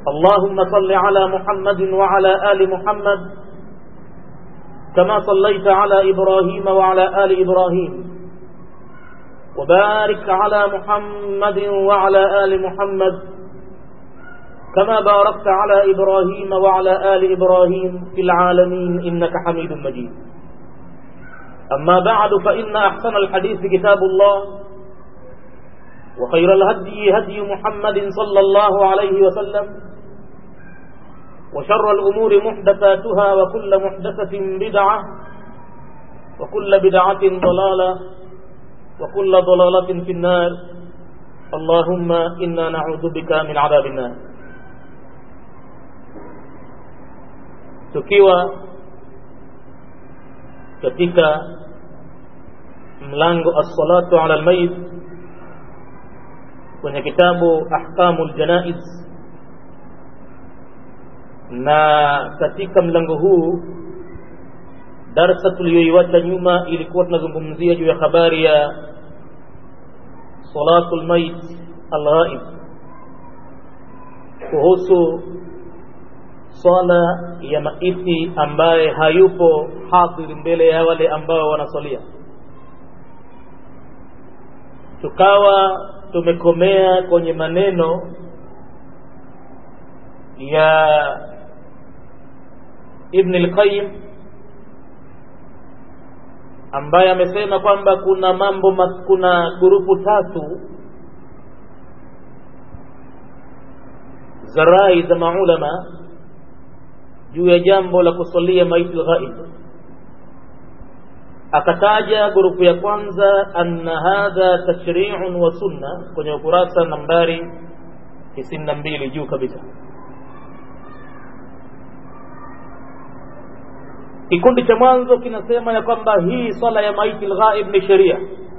اللهم صل على محمد وعلى آل محمد كما صليت على إبراهيم وعلى آل إبراهيم وبارك على محمد وعلى آل محمد كما باركت على إبراهيم وعلى آل إبراهيم في العالمين إنك حميد مجيد أما بعد فإن أحسن الحديث كتاب الله وخير الهدي هدي محمد صلى الله عليه وسلم وشر الأمور محدثاتها وكل محدثة بدعة وكل بدعة ضلالة وكل ضلالة في النار اللهم إنا نعوذ بك من عذاب النار tukiwa katika mlango as-salatu ala al-mayit kwenye kitabu ahkamul janaiz na katika mlango huu darsa tuliyoiwacha nyuma ilikuwa tunazungumzia juu ya habari ya salatul mayit al-ghaib kuhusu swala ya maiti ambaye hayupo hadhir mbele ya wale ambao wanasalia tukawa tumekomea kwenye maneno ya Ibn al-Qayyim ambaye amesema kwamba kuna mambo kuna grupu tatu za rai za maulama juu ya jambo la kusalia maiti ghaib akataja grupu ya kwanza anna hadha tashri'un wa sunna kwenye ukurasa nambari 92 juu kabisa kikundi cha mwanzo kinasema ya kwamba hii swala ya maiti ghaib ni sheria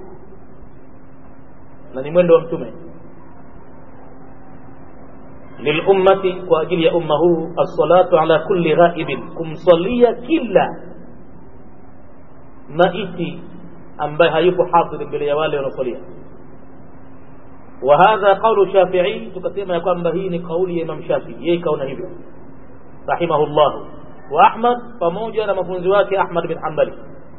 na ni mwendo wa mtume lilummati kwa ajili ya umma huu assalatu ala kulli ghaibin kumsalia kila maiti ambaye hayupo hadhir mbele ya wale wanaosalia wa hadha qawlu shafi'i tukasema ya kwamba hii ni kauli ya imam shafi'i yeye kaona hivyo rahimahullah wa ahmad pamoja na mafunzi wake ahmad bin hanbali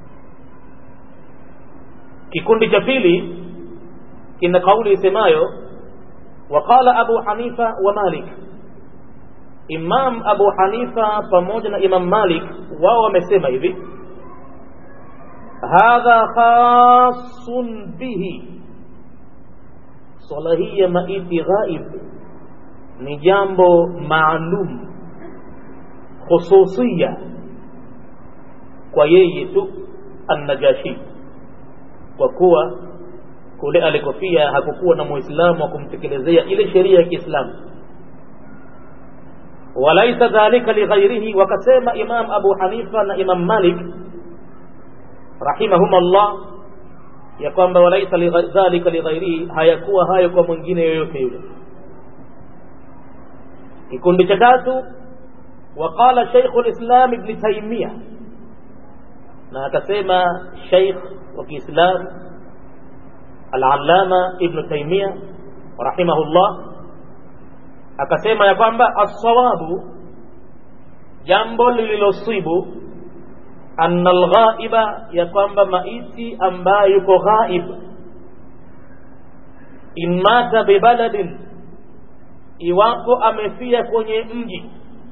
kikundi cha pili kina kauli isemayo وقال أبو حنيفة ومالك إمام أبو حنيفة pamoja إمام مالك wao wamesema hivi hadha khasun bihi swala hii ya maiti ghaib ni jambo maalum khususia kwa yeye tu annajashi kwa kuwa kule alikofia hakukuwa na muislamu wa kumtekelezea ile sheria ya Kiislamu walaisa dhalika lighairihi wakasema Imam Abu Hanifa na Imam Malik rahimahumullah ya kwamba walaisa dhalika lighairihi hayakuwa hayo kwa mwingine yoyote yule kikundi cha tatu وقال شيخ الإسلام ابن تيمية na akasema Sheikh wa Kiislamu Al-Allama Ibn Taymiyyah rahimahullah akasema ya kwamba as-sawabu jambo lililosibu anna al-ghaiba ya kwamba maiti ambaye yuko ghaib imata bibaladin iwapo amefia kwenye mji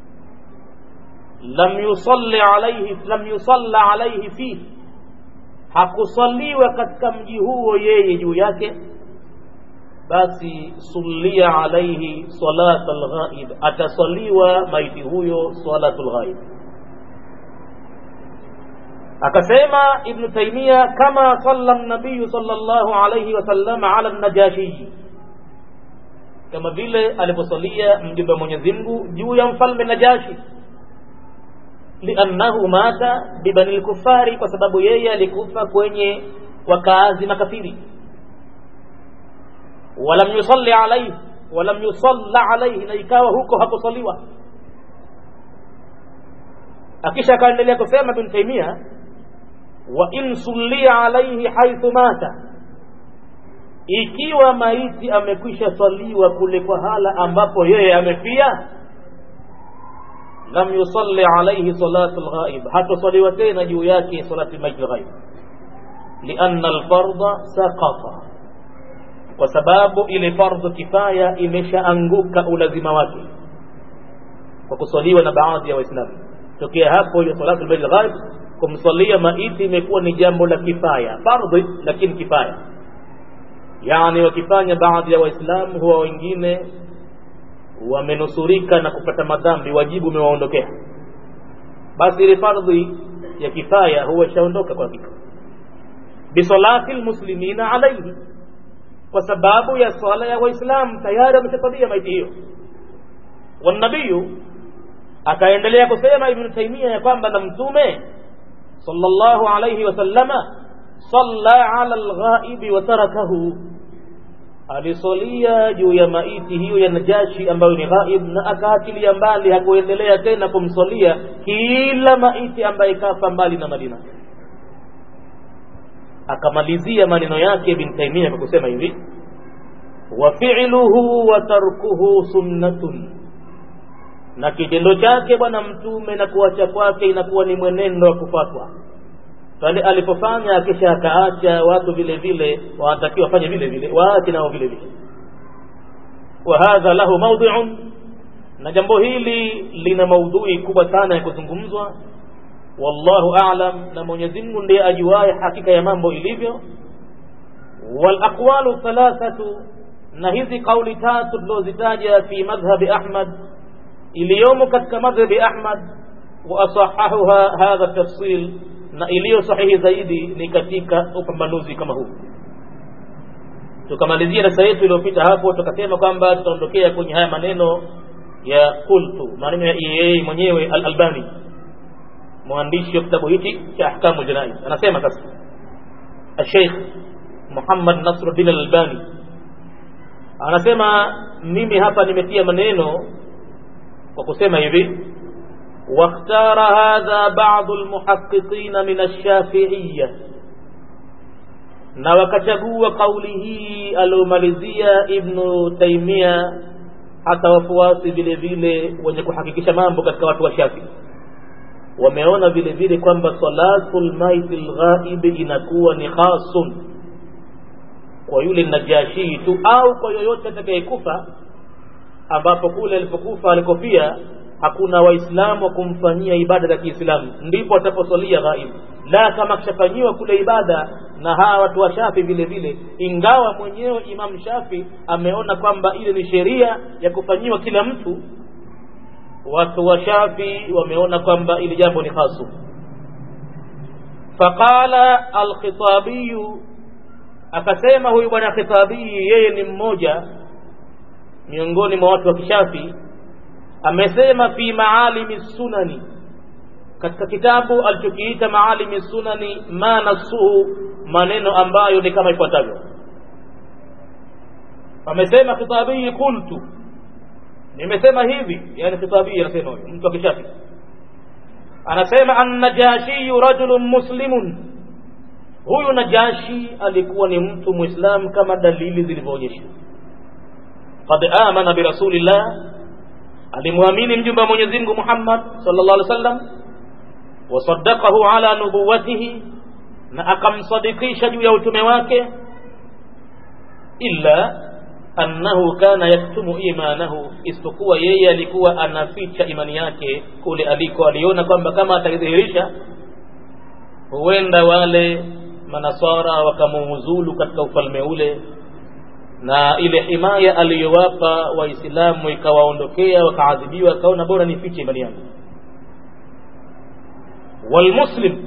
lam yusalli alayhi lam yusalla alayhi fihi hakusaliwa katika mji huo yeye juu yake basi sulia alaihi salat alghaib atasaliwa maiti huyo salatul ghaib akasema ibn taimia kama salla nabiyu sallallahu alayhi wasallam ala najashi kama vile alivyosalia mjumbe wa Mwenyezi Mungu juu ya mfalme Najashi liannahu mata bibani lkufari kwa sababu yeye alikufa kwenye wakaazi makafiri walam yusalli alayhi walam yusalla alayhi na ikawa huko hakusaliwa akisha akaendelea kusema bin taimia wa in sullia alayhi haithu mata ikiwa maiti amekwisha saliwa kule kwa hala ambapo yeye amefia lam yusalli alayhi salatu lghaib hatosaliwa tena juu yake salati lmaiti lghaib lianna alfardha saqata kwa sababu ile fardhu kifaya imeshaanguka ulazima wake kwa kuswaliwa na baadhi ya waislamu tokea hapo ile salatu lmaiti lghaib kumswalia maiti imekuwa ni jambo la kifaya fardhi lakini kifaya yani wakifanya baadhi ya waislamu huwa wengine wamenusurika na kupata madhambi wajibu umewaondokea basi ile fardhi ya kifaya huwa ishaondoka kwa hakika bisalati lmuslimina alaihi kwa sababu ya swala ya waislamu tayari wameshasalia maiti hiyo wanabiyu akaendelea kusema ibnu taimia ya kwamba na mtume sallallahu alayhi wasallama salla ala lghaibi wa tarakahu alisolia juu ya maiti hiyo ya najashi ambayo ni ghaib na akaachilia mbali hakuendelea tena kumsolia kila maiti ambaye kafa mbali na madina akamalizia maneno yake ibn taimia kwa kusema hivi wa fi'luhu wa tarkuhu sunnatun na kitendo chake bwana mtume na kuacha kwake inakuwa ni mwenendo wa kufuatwa pale alipofanya kisha akaacha watu vile vile wanatakiwa wafanye vile vile waache nao vile vile wa hadha lahu mawdhi'un na jambo hili lina maudhui kubwa sana ya kuzungumzwa wallahu a'lam na Mwenyezi Mungu ndiye ajuaye hakika ya mambo ilivyo wal aqwalu thalathatu na hizi kauli tatu tulizozitaja fi madhhabi Ahmad iliyomo katika madhhabi Ahmad wa asahahuha hadha tafsil na iliyo sahihi zaidi ni katika upambanuzi kama huu tukamalizia darasa yetu iliyopita hapo tukasema kwamba tutaondokea kwenye haya maneno ya qultu maneno ya yeye mwenyewe al-Albani mwandishi wa kitabu hiki cha ahkamu janaiz anasema sasa Sheikh Muhammad Nasruddin al-Albani anasema mimi hapa nimetia maneno kwa kusema hivi واختار هذا بعض المحققين من الشافعية na wakachagua kauli hii aliomalizia ibnu taimia hata wafuasi vile vile wenye kuhakikisha mambo katika watu wa shafi wameona vile vile kwamba salatu lmaiti lghaibi inakuwa ni khasun kwa yule najashii tu au kwa yoyote atakayekufa ambapo kule alipokufa alikofia hakuna waislamu wa kumfanyia ibada za kiislamu ndipo ataposalia ghaib la kama kishafanyiwa kule ibada na hawa watu wa shafi vile vile ingawa mwenyewe imam shafi ameona kwamba ile ni sheria ya kufanyiwa kila mtu watu wa shafi wameona kwamba ili jambo ni hasu faqala alkhitabiyu akasema huyu bwana khitabii yeye ni mmoja miongoni mwa watu wa kishafi amesema fi maalimi sunani katika kitabu alichokiita maalimi sunani ma nasuhu maneno ambayo ni kama ifuatavyo amesema khitabii qultu nimesema hivi yani khitabii anasema huyo mtu akishafi anasema annajashiyu rajulun muslimun huyu najashi alikuwa ni mtu muislam kama dalili zilivyoonyesha qad amana birasulillah alimwamini mjumbe wa Mwenyezi Mungu Muhammad sallallahu alaihi wasallam wasaddaqahu ala nubuwatihi na akamsadikisha juu ya utume wake illa annahu kana yaktumu imanahu isipokuwa yeye alikuwa anaficha imani yake kule aliko aliona kwamba kama ataidhihirisha huenda wale manasara wakamuuzulu katika ufalme ule na ile himaya aliyowapa waislamu ikawaondokea wakaadhibiwa akaona bora nifiche imani yangu walmuslim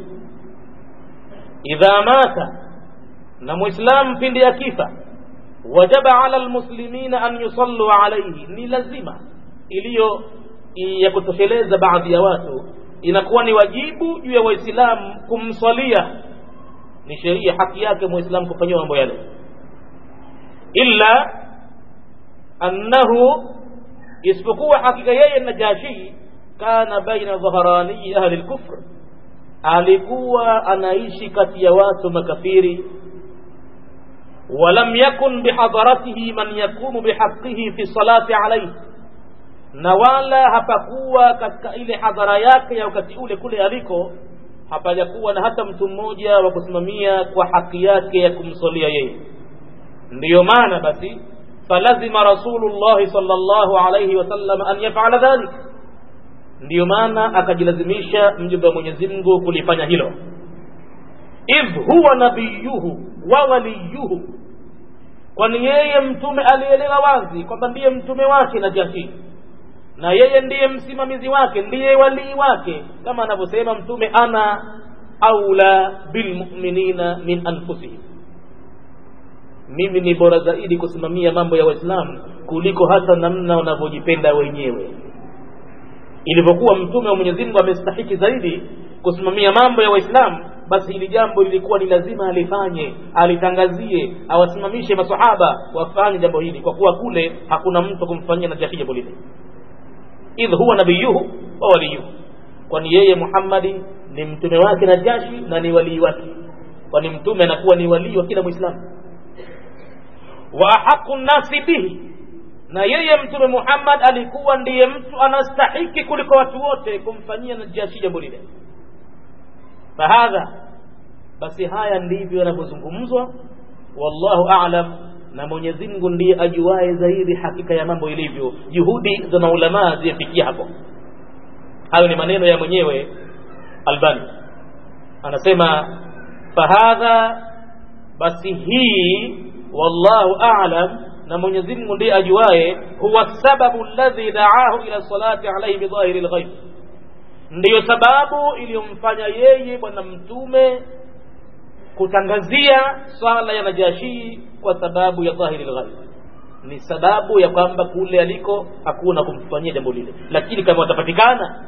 idha mata na muislam pindi akifa wajaba ala almuslimina an yusallu alayhi ni lazima iliyo ya kutosheleza baadhi ya watu inakuwa ni wajibu juu ya waislamu kumswalia ni sheria haki yake muislamu kufanyiwa mambo yale illa annahu isipokuwa hakika yeye najashi kana baina dhahrani ahli lkufr alikuwa anaishi kati ya watu makafiri ولم يكن بحضرته من يقوم بحقه في الصلاة عليه na wala hapakuwa katika ile hadhara yake ya wakati ule kule aliko hapajakuwa na hata mtu mmoja wa kusimamia kwa haki yake ya kumsolia yeye ndiyo maana basi falazima rasulullahi sallallahu alayhi wasallam an yafala dhalik ndiyo maana akajilazimisha mjumbe wa mwenyezi mungu kulifanya hilo idh huwa nabiyuhu wa waliyuhu kwani yeye mtume alielewa wazi kwamba ndiye mtume wake na jahii na yeye ndiye msimamizi wake ndiye walii wake kama anavyosema mtume ana aula bilmuminina min anfusihim mimi ni bora zaidi kusimamia mambo ya waislamu kuliko hata namna wanavyojipenda wenyewe ilivyokuwa mtume wa mwenyezi mungu amestahiki zaidi kusimamia mambo ya waislamu basi hili jambo lilikuwa ni lazima alifanye alitangazie awasimamishe masahaba wafanye jambo hili kwa kuwa kule hakuna mtu kumfanyia najahi jambo lile idh huwa nabiyuhu wa waliyuhu kwani yeye muhammadi ni mtume wake na jashi na ni walii wake kwani mtume anakuwa ni walii wa kila mwislamu wa ahaqu nnasi bihi na yeye mtume muhammad alikuwa ndiye mtu anastahiki kuliko watu wote kumfanyia najashi jambo lile fahadha basi haya ndivyo yanavyozungumzwa wallahu alam na mwenyezi mungu ndiye ajuaye zaidi hakika ya mambo ilivyo juhudi za maulamaa zimefikia hapo hayo ni maneno ya mwenyewe albani anasema fahadha basi hii wallahu alam na mwenyezi mungu ndiye ajuaye huwa sababu alladhi daahu ila salati alaihi bidhahiri lghaib ndiyo sababu iliyomfanya yeye bwana mtume kutangazia swala ya najashii kwa sababu ya dhahiri lghaib ni sababu ya kwamba kule aliko hakuna kumfanyia jambo lile lakini kama watapatikana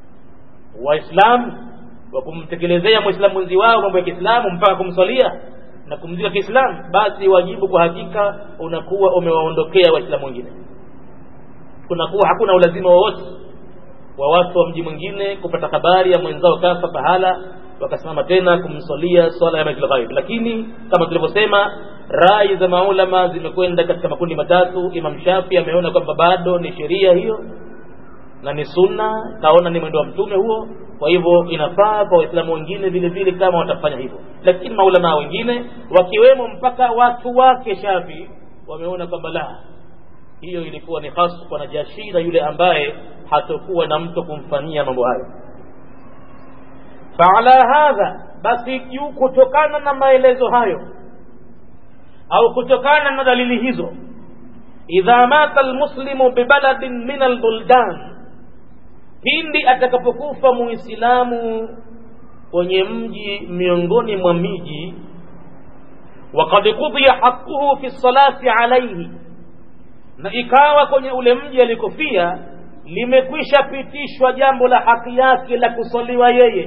waislamu wa kumtekelezea mwislamu mwenzi wao mambo ya kiislamu mpaka kumswalia na kumzika kiislamu basi wajibu kwa hakika unakuwa umewaondokea waislamu wengine kunakuwa hakuna ulazima wowote wa watu wa mji mwingine kupata habari ya mwenzao kafa pahala wakasimama tena kumswalia swala ya baitul ghaib lakini kama tulivyosema rai za maulama zimekwenda katika makundi matatu imam shafi ameona kwamba bado ni sheria hiyo na ni sunna kaona ni mwendo wa mtume huo kwa hivyo inafaa kwa waislamu wengine vile vile kama watafanya hivyo lakini maulama wengine wakiwemo mpaka watu wake shafi wameona kwamba la hiyo ilikuwa ni hasu kwa najashi na yule ambaye hatokuwa na mtu kumfanyia mambo hayo faala hadha basi juu kutokana na maelezo hayo au kutokana na dalili hizo idha mata almuslimu bibaladin min albuldan pindi atakapokufa muislamu kwenye mji miongoni mwa miji wakad kudhiya haquhu fi salati alaihi na ikawa kwenye ule mji alikofia limekwisha pitishwa jambo la haki yake la kusaliwa yeye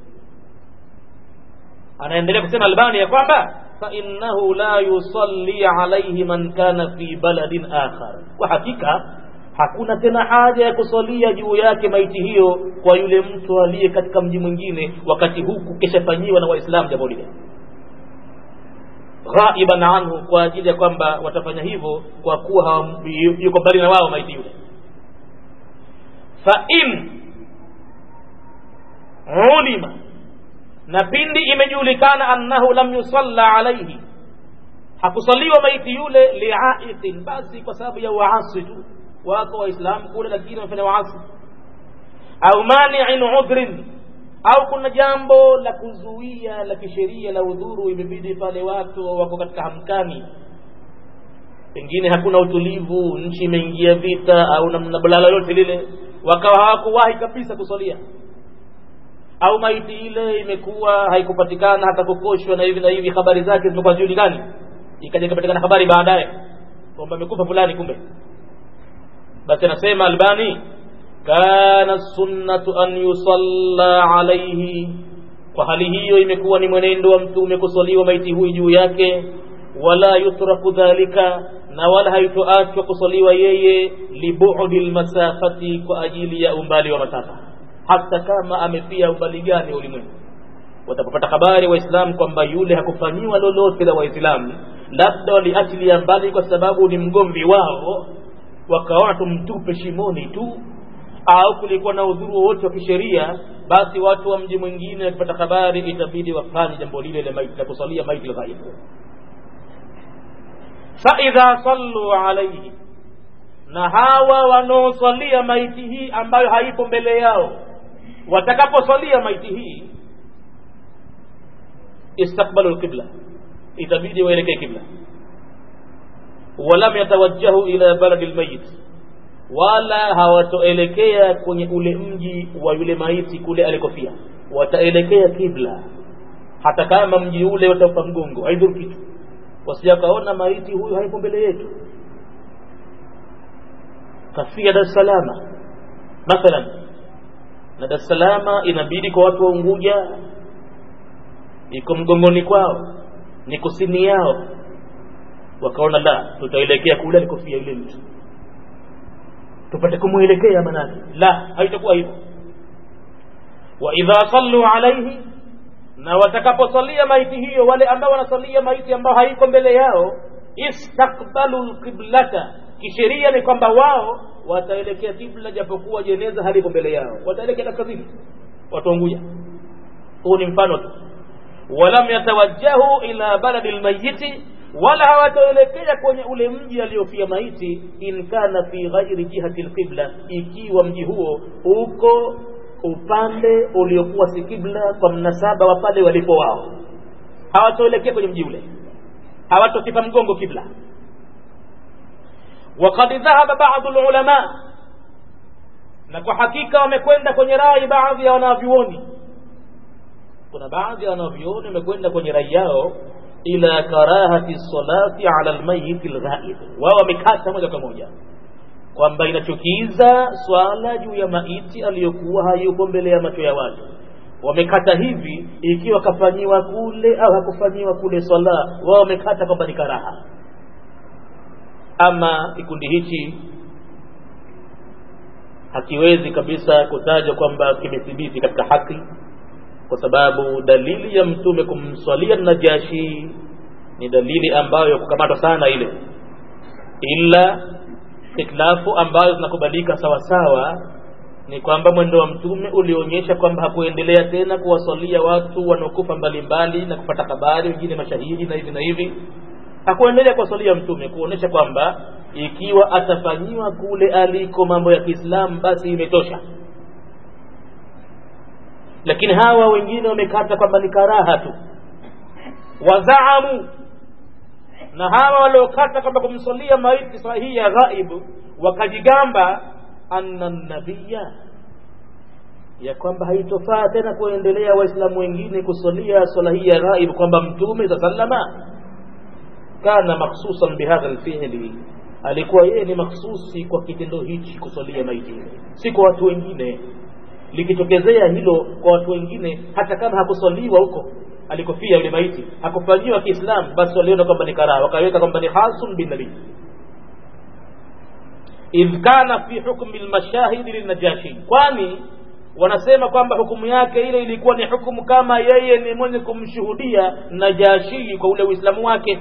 anaendelea kusema albani ya kwamba fainnahu la yusalli alaihi man kana fi baladin akhar kwa hakika hakuna tena haja ya kusalia juu yake maiti hiyo kwa yule mtu aliye katika mji mwingine wakati huku kishafanyiwa na waislamu jambo lile ghaiban anhu kwa ajili ya kwamba watafanya hivyo kwa kuwa yuko mbali na wao maiti yule fa in ulima na pindi imejulikana annahu lam yusalla alaihi hakusaliwa maiti yule liaiqin basi kwa sababu ya waasi tu wako waislamu kule lakini wamefanya waasi au maniin udhrin au kuna jambo la kuzuia la kisheria la udhuru imebidi pale watu wako katika hamkani pengine hakuna utulivu nchi imeingia vita au namna balala yote lile wakawa hawakuwahi kabisa kusalia au maiti ile imekuwa haikupatikana hata kukoshwa na hivi na hivi habari zake zimekuwa zijulikani ikaja ikapatikana habari baadaye kwamba amekufa fulani kumbe basi anasema albani kana sunnatu an yusalla alaihi kwa hali hiyo imekuwa ni mwenendo wa mtume kusaliwa maiti huyu juu yake wala yutraku dhalika na wala haitoachwa kusaliwa yeye libudi lmasafati kwa ajili ya umbali wa masafa hata kama amefia umbali gani ulimwengu watapopata habari waislamu kwamba yule hakufanyiwa lolote la waislamu labda waliachilia mbali kwa sababu ni mgomvi wao wakaona tumtupe shimoni tu au kulikuwa na udhuru wowote wa kisheria basi watu wa mji mwingine wakipata habari itabidi wafanye jambo lile la maiti la kusalia maiti lghaibu faidha sallu alaihi na hawa wanaosalia maiti hii ambayo haipo mbele yao watakaposalia maiti hii istakbalu lqibla itabidi waelekee kibla walam yatawajjahu ila baladi lmayit wala hawatoelekea kwenye ule mji wa yule maiti kule alikofia wataelekea kibla hata kama mji ule wataupa mgongo haidhuru kitu wasija kaona maiti huyu haipo mbele yetu kafia dar es salama mathalan na dar es salama inabidi kwa watu wa unguja iko mgongoni kwao ni kusini yao wakaona la tutaelekea kule alikofia yule mtu tupate kumwelekea manake la haitakuwa hivyo wa idha sallu alaihi na watakaposalia maiti hiyo wale ambao wanasalia maiti ambao haiko mbele yao istakbalu lqiblata kisheria ni kwamba wao wataelekea kibla japokuwa jeneza halipo mbele yao wataelekea kaskazini wataunguja huu ni mfano tu walam yatawajjahu ila baladi lmayiti wala hawataelekea kwenye ule mji aliofia maiti in kana fi ghairi jihati lqibla ikiwa mji huo uko upande uliokuwa si kibla kwa mnasaba wa pale walipo wao hawatoelekea kwenye mji ule hawatokipa mgongo kibla وقد ذهب بعض العلماء na kwa hakika wamekwenda kwenye rai baadhi ya wanavyuoni kuna baadhi ya wanavyuoni wamekwenda kwenye rai yao ila karahati salati ala almayit alghaib wao wamekata moja kwa moja kwamba inachukiza swala juu ya maiti aliyokuwa hayuko mbele ya macho ya watu wamekata hivi ikiwa kafanyiwa kule au hakufanyiwa kule swala wao wamekata kwamba ni karaha ama kikundi hichi hakiwezi kabisa kutajwa kwamba kimethibiti katika haki kwa sababu dalili ya mtume kumswalia najashi ni dalili ambayo kukamatwa sana ile ila iklafu ambayo zinakubalika sawasawa ni kwamba mwendo wa mtume ulionyesha kwamba hakuendelea tena kuwasalia watu wanaokufa mbalimbali na kupata habari wengine mashahidi na hivi na hivi hakuendelea kuwasalia mtume kuonyesha kwamba ikiwa atafanyiwa kule aliko mambo ya kiislamu basi imetosha lakini hawa wengine wamekata kwamba ni karaha tu wazaamu na hawa waliokata kwamba kumsalia maiti sahihi ya ghaibu wakajigamba anna nabiya ya kwamba haitofaa tena kuendelea waislamu wengine kusalia swala hii ya ghaib kwamba mtume sa sallama kana makhsusan bihadha lfili alikuwa yeye ni makhsusi kwa kitendo hichi kusalia maiti si kwa watu wengine likitokezea hilo kwa watu wengine hata kama hakusaliwa huko alikofia yule maiti hakufanyiwa kiislamu basi waliona kwamba ni karaha wakaweka kwamba ni hasun binabii idh kana fi hukmi lmashahidi lilnajashi kwani wanasema kwamba hukumu yake ile ilikuwa ni hukumu kama yeye ni mwenye kumshuhudia najashii kwa ule uislamu wake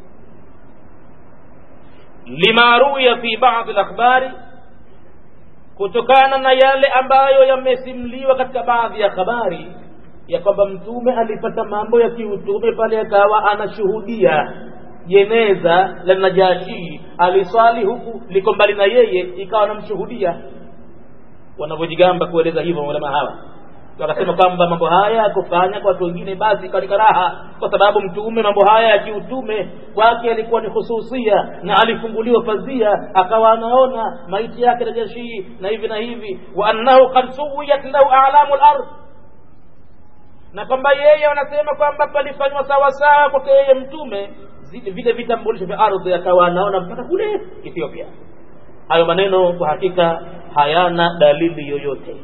lima ruya fi badi lakhbari kutokana na yale ambayo yamesimliwa katika baadhi ya habari ya kwamba mtume alipata mambo ya kiutume pale akawa anashuhudia jeneza la najashi aliswali huku liko mbali na yeye ikawa anamshuhudia wanavyojigamba kueleza hivyo maulama hawa wakasema kwamba mambo haya kufanya kwa watu wengine basi ikawa ni karaha kwa sababu mtume mambo haya ya kiutume kwake alikuwa ni hususia na alifunguliwa pazia akawa anaona maiti yake najashii na hivi na hivi wa annahu kad suwiyat lahu a'lamu al-ard na kwamba yeye wanasema kwamba palifanywa sawasawa kwake yeye mtume vile vitambulisho vya ardhi akawa anaona mpaka kule Ethiopia. Hayo maneno kwa hakika hayana dalili yoyote,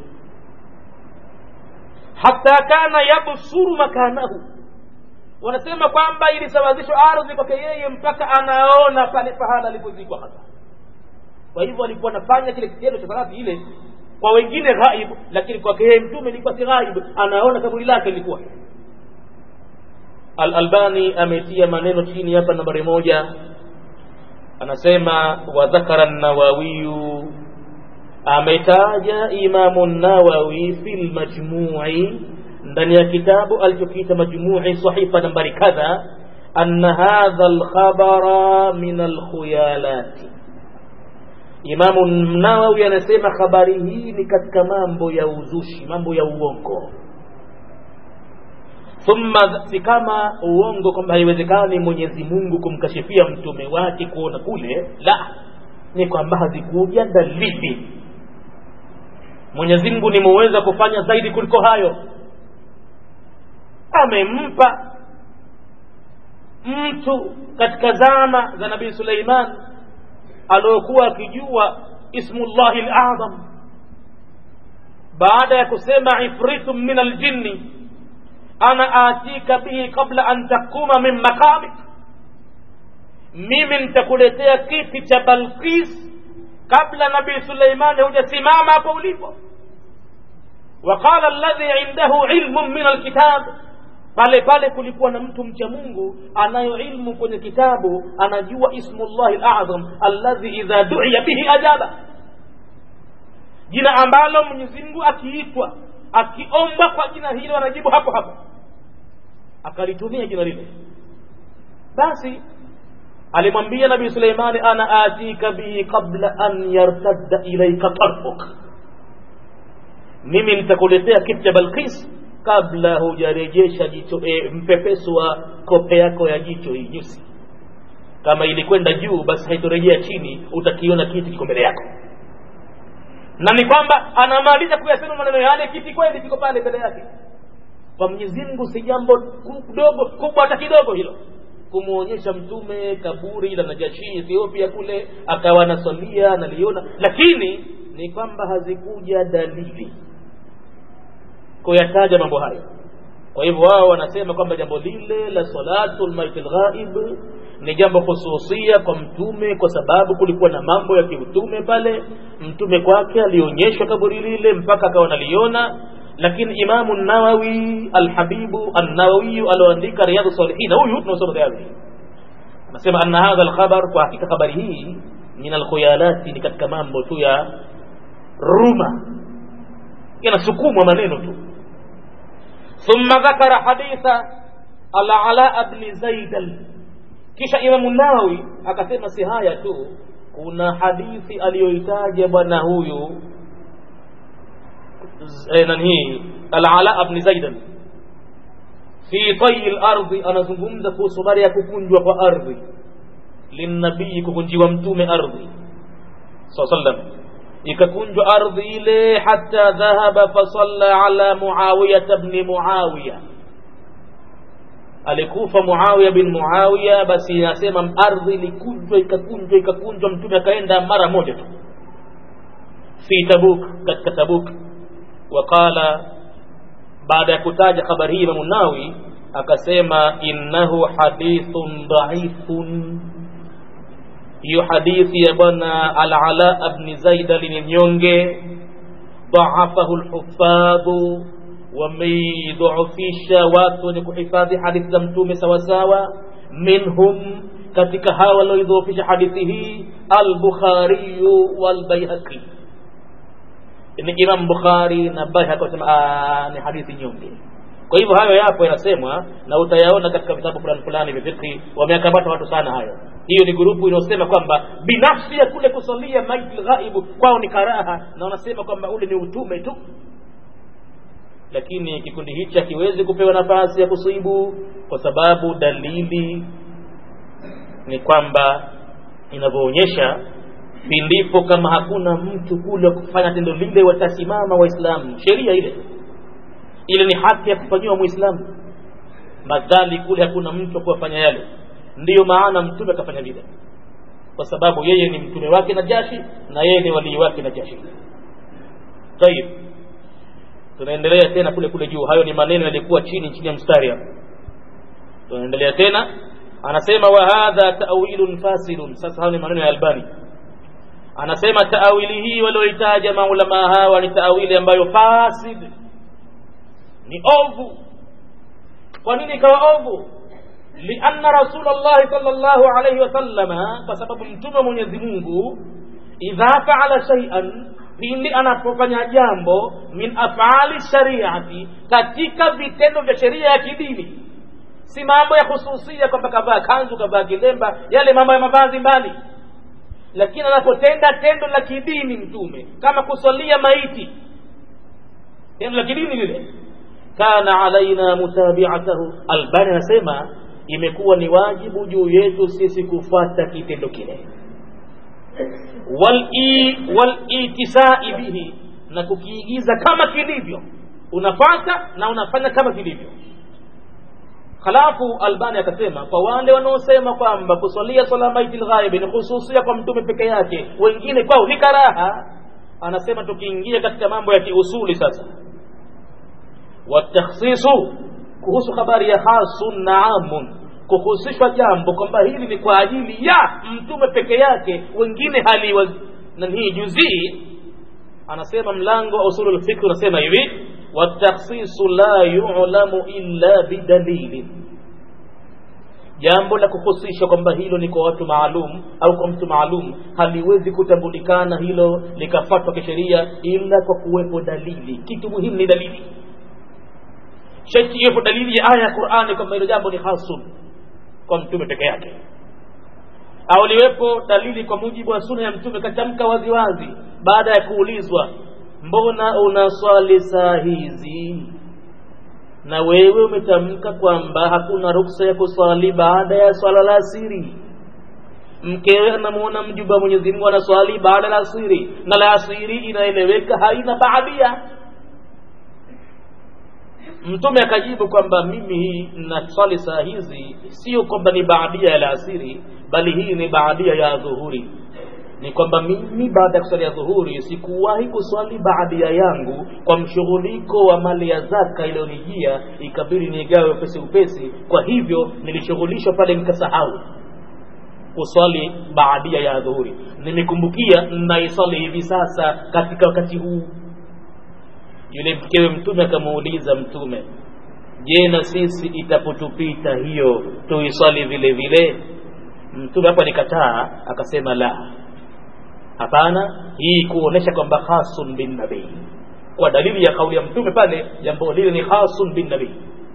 hata kana yabsuru makanahu. Wanasema kwamba ilisawazishwa ardhi kwake yeye mpaka anaona pale pahala alipozikwa hasa. Kwa hivyo alikuwa anafanya kile kitendo cha salati ile kwa wengine ghaib, lakini kwake yeye mtume ilikuwa si ghaib, anaona kaburi lake lilikuwa Al-Albani ametia maneno chini hapa nambari moja anasema wadhakara nawawiyu ametaja imamu nawawi fi lmajmui ndani ya kitabu alichokiita majmui sahifa nambari kadha anna hadha lkhabara min alkhuyalati imamu nawawi anasema habari hii ni katika mambo ya uzushi mambo ya uongo thumma si kama uongo kwamba haiwezekani mwenyezi mungu kumkashifia mtume wake kuona kule la ni kwamba hazikuja dalili mwenyezi mungu ni muweza kufanya zaidi kuliko hayo amempa mtu katika zama za nabii suleiman aliokuwa akijua ismullahi lazam baada ya kusema ifritu min aljinni ana atika bihi qabla an takuma min makamik mimi nitakuletea kiti cha balkis kabla nabii suleimani hujasimama hapo ulipo waqala alladhi indahu ilmu min alkitab pale pale kulikuwa na mtu mcha mungu anayo ilmu kwenye kitabu anajua ismullahi lazam alladhi idha duiya bihi ajaba jina ambalo mwenyezi mungu akiitwa akiombwa kwa jina hilo anajibu hapo hapo akalitumia jina lile basi alimwambia nabii suleimani ana atika bihi qabla an yartadda ilaika tarfuk mimi nitakuletea kitu cha balkis kabla hujarejesha jicho e, mpepeso wa kope yako ya jicho hii nyusi kama ilikwenda juu basi haitorejea chini utakiona kiti kiko mbele yako na ni kwamba anamaliza kuyasema maneno yale kiti kweli kiko pale mbele yake kwa mwenyezi mungu si jambo dogo kubwa hata kidogo hilo kumwonyesha mtume kaburi la najashi ethiopia kule akawa nasalia analiona lakini ni kwamba hazikuja dalili kuyataja mambo hayo kwa hivyo wao wanasema kwamba jambo lile la salatu lmaiti lghaib ni jambo hususia kwa mtume kwa sababu kulikuwa na mambo ya kiutume pale mtume kwake alionyeshwa kaburi lile mpaka akawa naliona lakini imamu nawawi alhabibu annawawiyu alioandika riyadhu salihina huyu tunaosoma tayari anasema anna hadha alkhabar kwa hakika habari hii min alkhuyalati ni katika mambo tu ya ruma yanasukumwa maneno tu thumma dhakara haditha alala bni zaidal kisha imamu nawawi akasema si haya tu kuna hadithi aliyoitaja bwana huyu nani alala bni zaidan fi tayi lardhi anazungumza kuhusu habari ya kukunjwa kwa ardhi linnabii kukunjiwa mtume ardhi saa sallam ikakunjwa ardhi ile hata dhahaba fasalla ala muawiyata bni muawiya alikufa muawiya bin muawiya basi inasema ardhi ilikunjwa ikakunjwa ikakunjwa mtume akaenda mara moja tu fi tabuk katika tabuk waqala baada ya kutaja habari hii imamu nawi akasema innahu hadithun dhaifun hiyo hadithi ya bwana alala bni zaida ni nyonge dhaafahu lhufadhu wameidhoofisha watu wenye kuhifadhi hadithi za mtume sawasawa minhum katika hawa walioidhoofisha hadithi hii albukhariyu walbaihaqi ni imam bukhari na baihaqi wasema ni hadithi nyonge kwa hivyo hayo yapo yanasemwa na utayaona katika vitabu fulani fulani vya fikhi wameakamata watu sana hayo hiyo ni grupu inayosema kwamba binafsi ya kule kusalia maiti ghaibu kwao ni karaha na wanasema kwamba ule ni utume tu lakini kikundi hichi hakiwezi kupewa nafasi ya kusibu kwa sababu dalili ni kwamba inavyoonyesha pindipo kama hakuna mtu kule wa kufanya tendo lile watasimama waislamu sheria ile ile ni haki ya kufanyiwa mwislamu madhali kule hakuna mtu wa kuwafanya yale ndiyo maana mtume akafanya vile kwa sababu yeye ni mtume wake na jashi na yeye ni walii wake na jashi tayib tunaendelea tena kule kule juu hayo ni maneno yalikuwa chini chini ya mstari hapo tunaendelea tena anasema wa hadha ta'wilun fasidun sasa hayo ni maneno ya albani anasema taawili hii walioitaja maulama hawa ni taawili ambayo fasid ni ovu kwa nini ikawa ovu lianna rasulllahi sal llahu alaihi wasallama kwa sababu mtume wa mwenyezi mungu idha faala shaian pindi anapofanya jambo min afali shariati katika vitendo vya sheria ya kidini si mambo ya hususia kwamba kavaa kanzu kavaa kilemba yale mambo ya mavazi mbali lakini anapotenda tendo la kidini mtume kama kusalia maiti tendo la kidini lile kana alaina mutabiatahu albani anasema imekuwa ni wajibu juu yetu sisi kufuata kitendo kile walitisai bihi na kukiigiza kama kilivyo unafata na unafanya kama kilivyo halafu albani akasema kwa wale wanaosema kwamba kusalia sala maiti lghaibi ni hususia kwa mtume peke yake wengine kwao ni karaha anasema tukiingia katika mambo ya kiusuli sasa watakhsisu kuhusu habari ya hasun na amun kuhusishwa jambo kwamba hili ni kwa ajili ya mtume peke yake wengine hali nanii juzii anasema mlango wa usulu lfikri unasema hivi watakhsisu la yulamu illa bidalili jambo la kuhusisha kwamba hilo ni kwa watu maalum au kwa mtu maalum haliwezi kutambulikana hilo likafatwa kisheria ila kwa kuwepo dalili kitu muhimu ni dalili shati iwepo dalili ya aya ya qurani kwamba hilo jambo ni hasun kwa mtume peke yake au liwepo dalili kwa mujibu wa suna ya mtume katamka waziwazi baada ya kuulizwa mbona unaswali saa hizi na wewe umetamka kwamba hakuna ruksa ya kuswali baada ya swala la asiri mkewe anamuona mjumba wa mwenyezi mungu anaswali baada la asiri na la asiri inaeleweka haina baadia mtume akajibu kwamba mimi hii naswali saa hizi sio kwamba ni baadia ya laasiri bali hii ni baadia ya dhuhuri ni kwamba mimi baada ya kuswali ya dhuhuri sikuwahi kuswali baadia yangu kwa mshughuliko wa mali ya zaka iliyonijia ikabidi nigawe upesi upesi kwa hivyo nilishughulishwa pale nikasahau kuswali baadia ya dhuhuri nimekumbukia naiswali hivi sasa katika wakati huu yule mkewe mtume akamuuliza mtume je na sisi itapotupita hiyo tuiswali vile vile mtume hapo alikataa akasema la hapana hii kuonesha kwamba khasun bin nabii kwa dalili ya kauli ya mtume pale jambo lile ni khasun bin nabii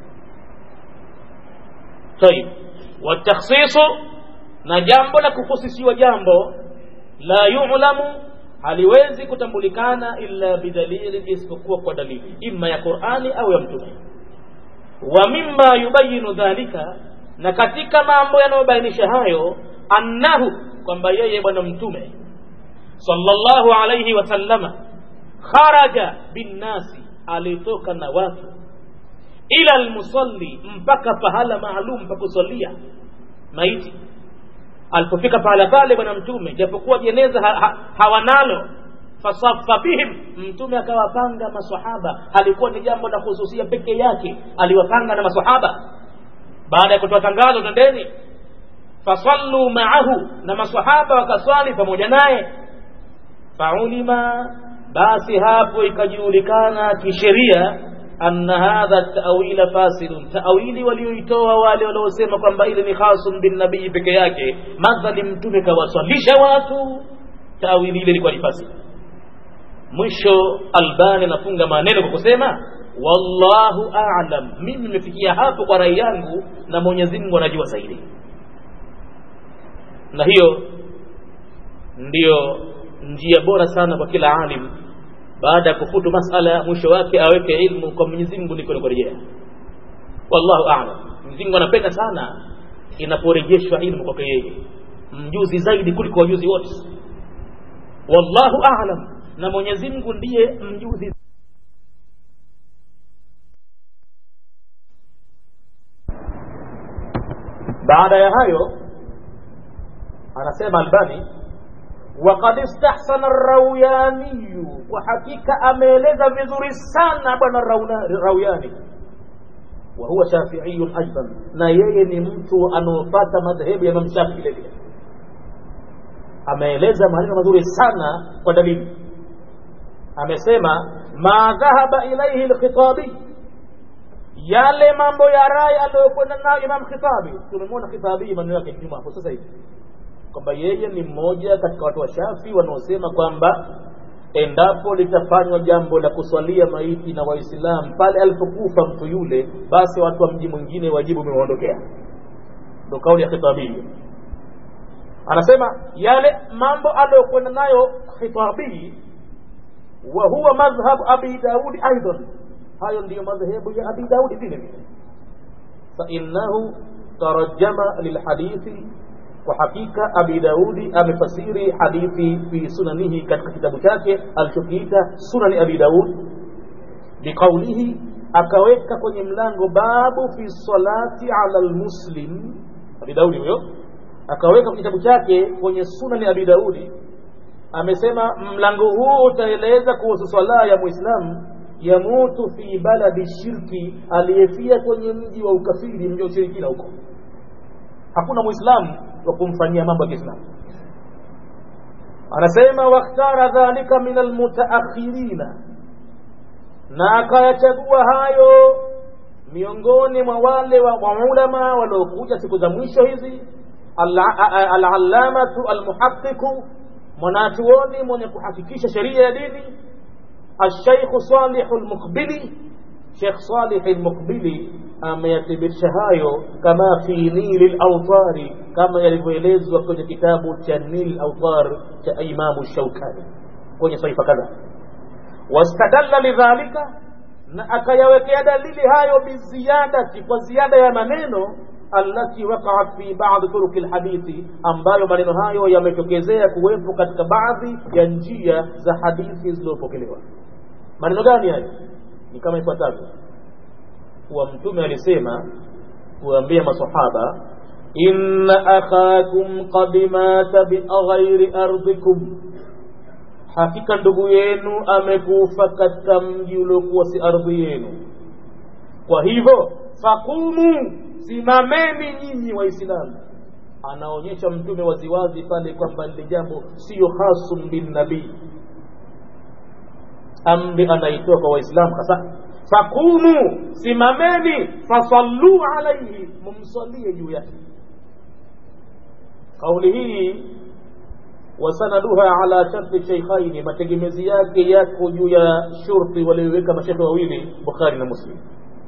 tayib watakhsisu na jambo la kukhusisiwa jambo la yulamu haliwezi kutambulikana illa bidalili isipokuwa kwa dalili imma ya qurani au ya mtume wa mimma yubayinu dhalika na katika mambo yanayobainisha hayo annahu kwamba yeye bwana mtume sallallahu alayhi wasallama kharaja binnasi alitoka na watu ila almusalli mpaka pahala maalum pa kusalia maiti alipofika pahala pale bwana mtume japokuwa jeneza ha, ha, hawanalo fasafa bihim mtume akawapanga masahaba halikuwa ni jambo la khususia peke yake aliwapanga na masahaba baada ya kutoa tangazo tendeni fasallu maahu na masahaba wakaswali pamoja naye faulima basi hapo ikajulikana kisheria anna hadha tawila fasidun tawili walioitoa wale waliosema kwamba ile ni khasun bin nabii peke yake madhali mtume kawaswalisha watu tawili ile ilikuwa ni fasid mwisho albani anafunga maneno kwa kusema wallahu a'lam mimi nimefikia hapo kwa rai yangu na mwenyezi mungu anajua zaidi na hiyo ndiyo njia bora sana kwa kila alim baada ya kufutu masala mwisho wake aweke ilmu kwa Mwenyezi Mungu ndiko kurejea wallahu a'lam Mwenyezi Mungu anapenda sana inaporejeshwa ilmu kwake yeye mjuzi zaidi kuliko wajuzi wote wallahu a'lam na Mwenyezi Mungu ndiye mjuzi baada ya hayo anasema Albani وقد استحسن الروياني وحقيقة ameeleza vizuri sana bwana Rauyani وهو شافعي أيضا na yeye ni mtu anaofuata madhehebu ya Imam Shafi vile vile ameeleza maneno mazuri sana kwa dalili amesema ma dhahaba ilayhi alkhitabi yale mambo ya rai aliyokwenda nayo imam khitabi tumemwona khitabi maneno yake nyuma hapo sasa hivi kwamba yeye ni mmoja katika watu wa shafi wanaosema kwamba endapo litafanywa jambo la kuswalia maiti na waislamu pale alipokufa mtu yule basi watu wa mji mwingine wajibu umewaondokea ndo kauli ya khitabii anasema yale mambo aliyokwenda nayo khitabii wa huwa madhhab abi daudi aidan hayo ndiyo madhehebu ya abi daudi vile vile fainahu tarajama lilhadithi kwa hakika abi daudi amefasiri hadithi fi sunanihi katika kitabu chake alichokiita sunani abi daud biqaulihi akaweka kwenye mlango babu fi salati ala lmuslim abi daudi huyo akaweka kwenye kitabu chake kwenye sunani abi daudi amesema mlango huu utaeleza kuhusu swala ya muislamu yamutu fi baladi shirki aliyefia kwenye mji wa ukafiri mji wa ushirikina huko hakuna muislamu wa kumfanyia mambo ya kiislamu anasema wakhtara dhalika min almutaakhirina na akayachagua hayo miongoni mwa wale wa ulama waliokuja siku za mwisho hizi alallamatu almuhaqiqu mwanachuoni mwenye kuhakikisha sheria ya dini alshaikhu salihu lmuqbili shekh salihi lmuqbili ameyathibitisha hayo kama fi nili lautari kama yalivyoelezwa kwenye kitabu cha nil autar cha imamu shaukani kwenye saifa kadhaa wastadalla lidhalika na akayawekea dalili hayo biziyadati kwa ziada ya maneno allati waqaat fi ba'd turuki lhadithi ambayo maneno hayo yametokezea kuwepo katika baadhi ya njia za hadithi zilizopokelewa maneno gani hayo ni kama ifuatavyo kuwa mtume alisema kuambia masahaba inna akhakum qad mata bighairi ardikum hakika ndugu yenu amekufa katika mji uliokuwa si ardhi yenu kwa hivyo fakumu simameni nyinyi waislamu anaonyesha mtume waziwazi pale kwamba lile jambo siyo hasum binnabii amri anaitoa kwa waislamu hasa fakumu simameni fasallu alaihi mumsalie juu yake kauli hii wasanaduha ala sharti sheikhaini mategemezi yake yako juu ya shurti walioweka mashekhe wawili bukhari na muslim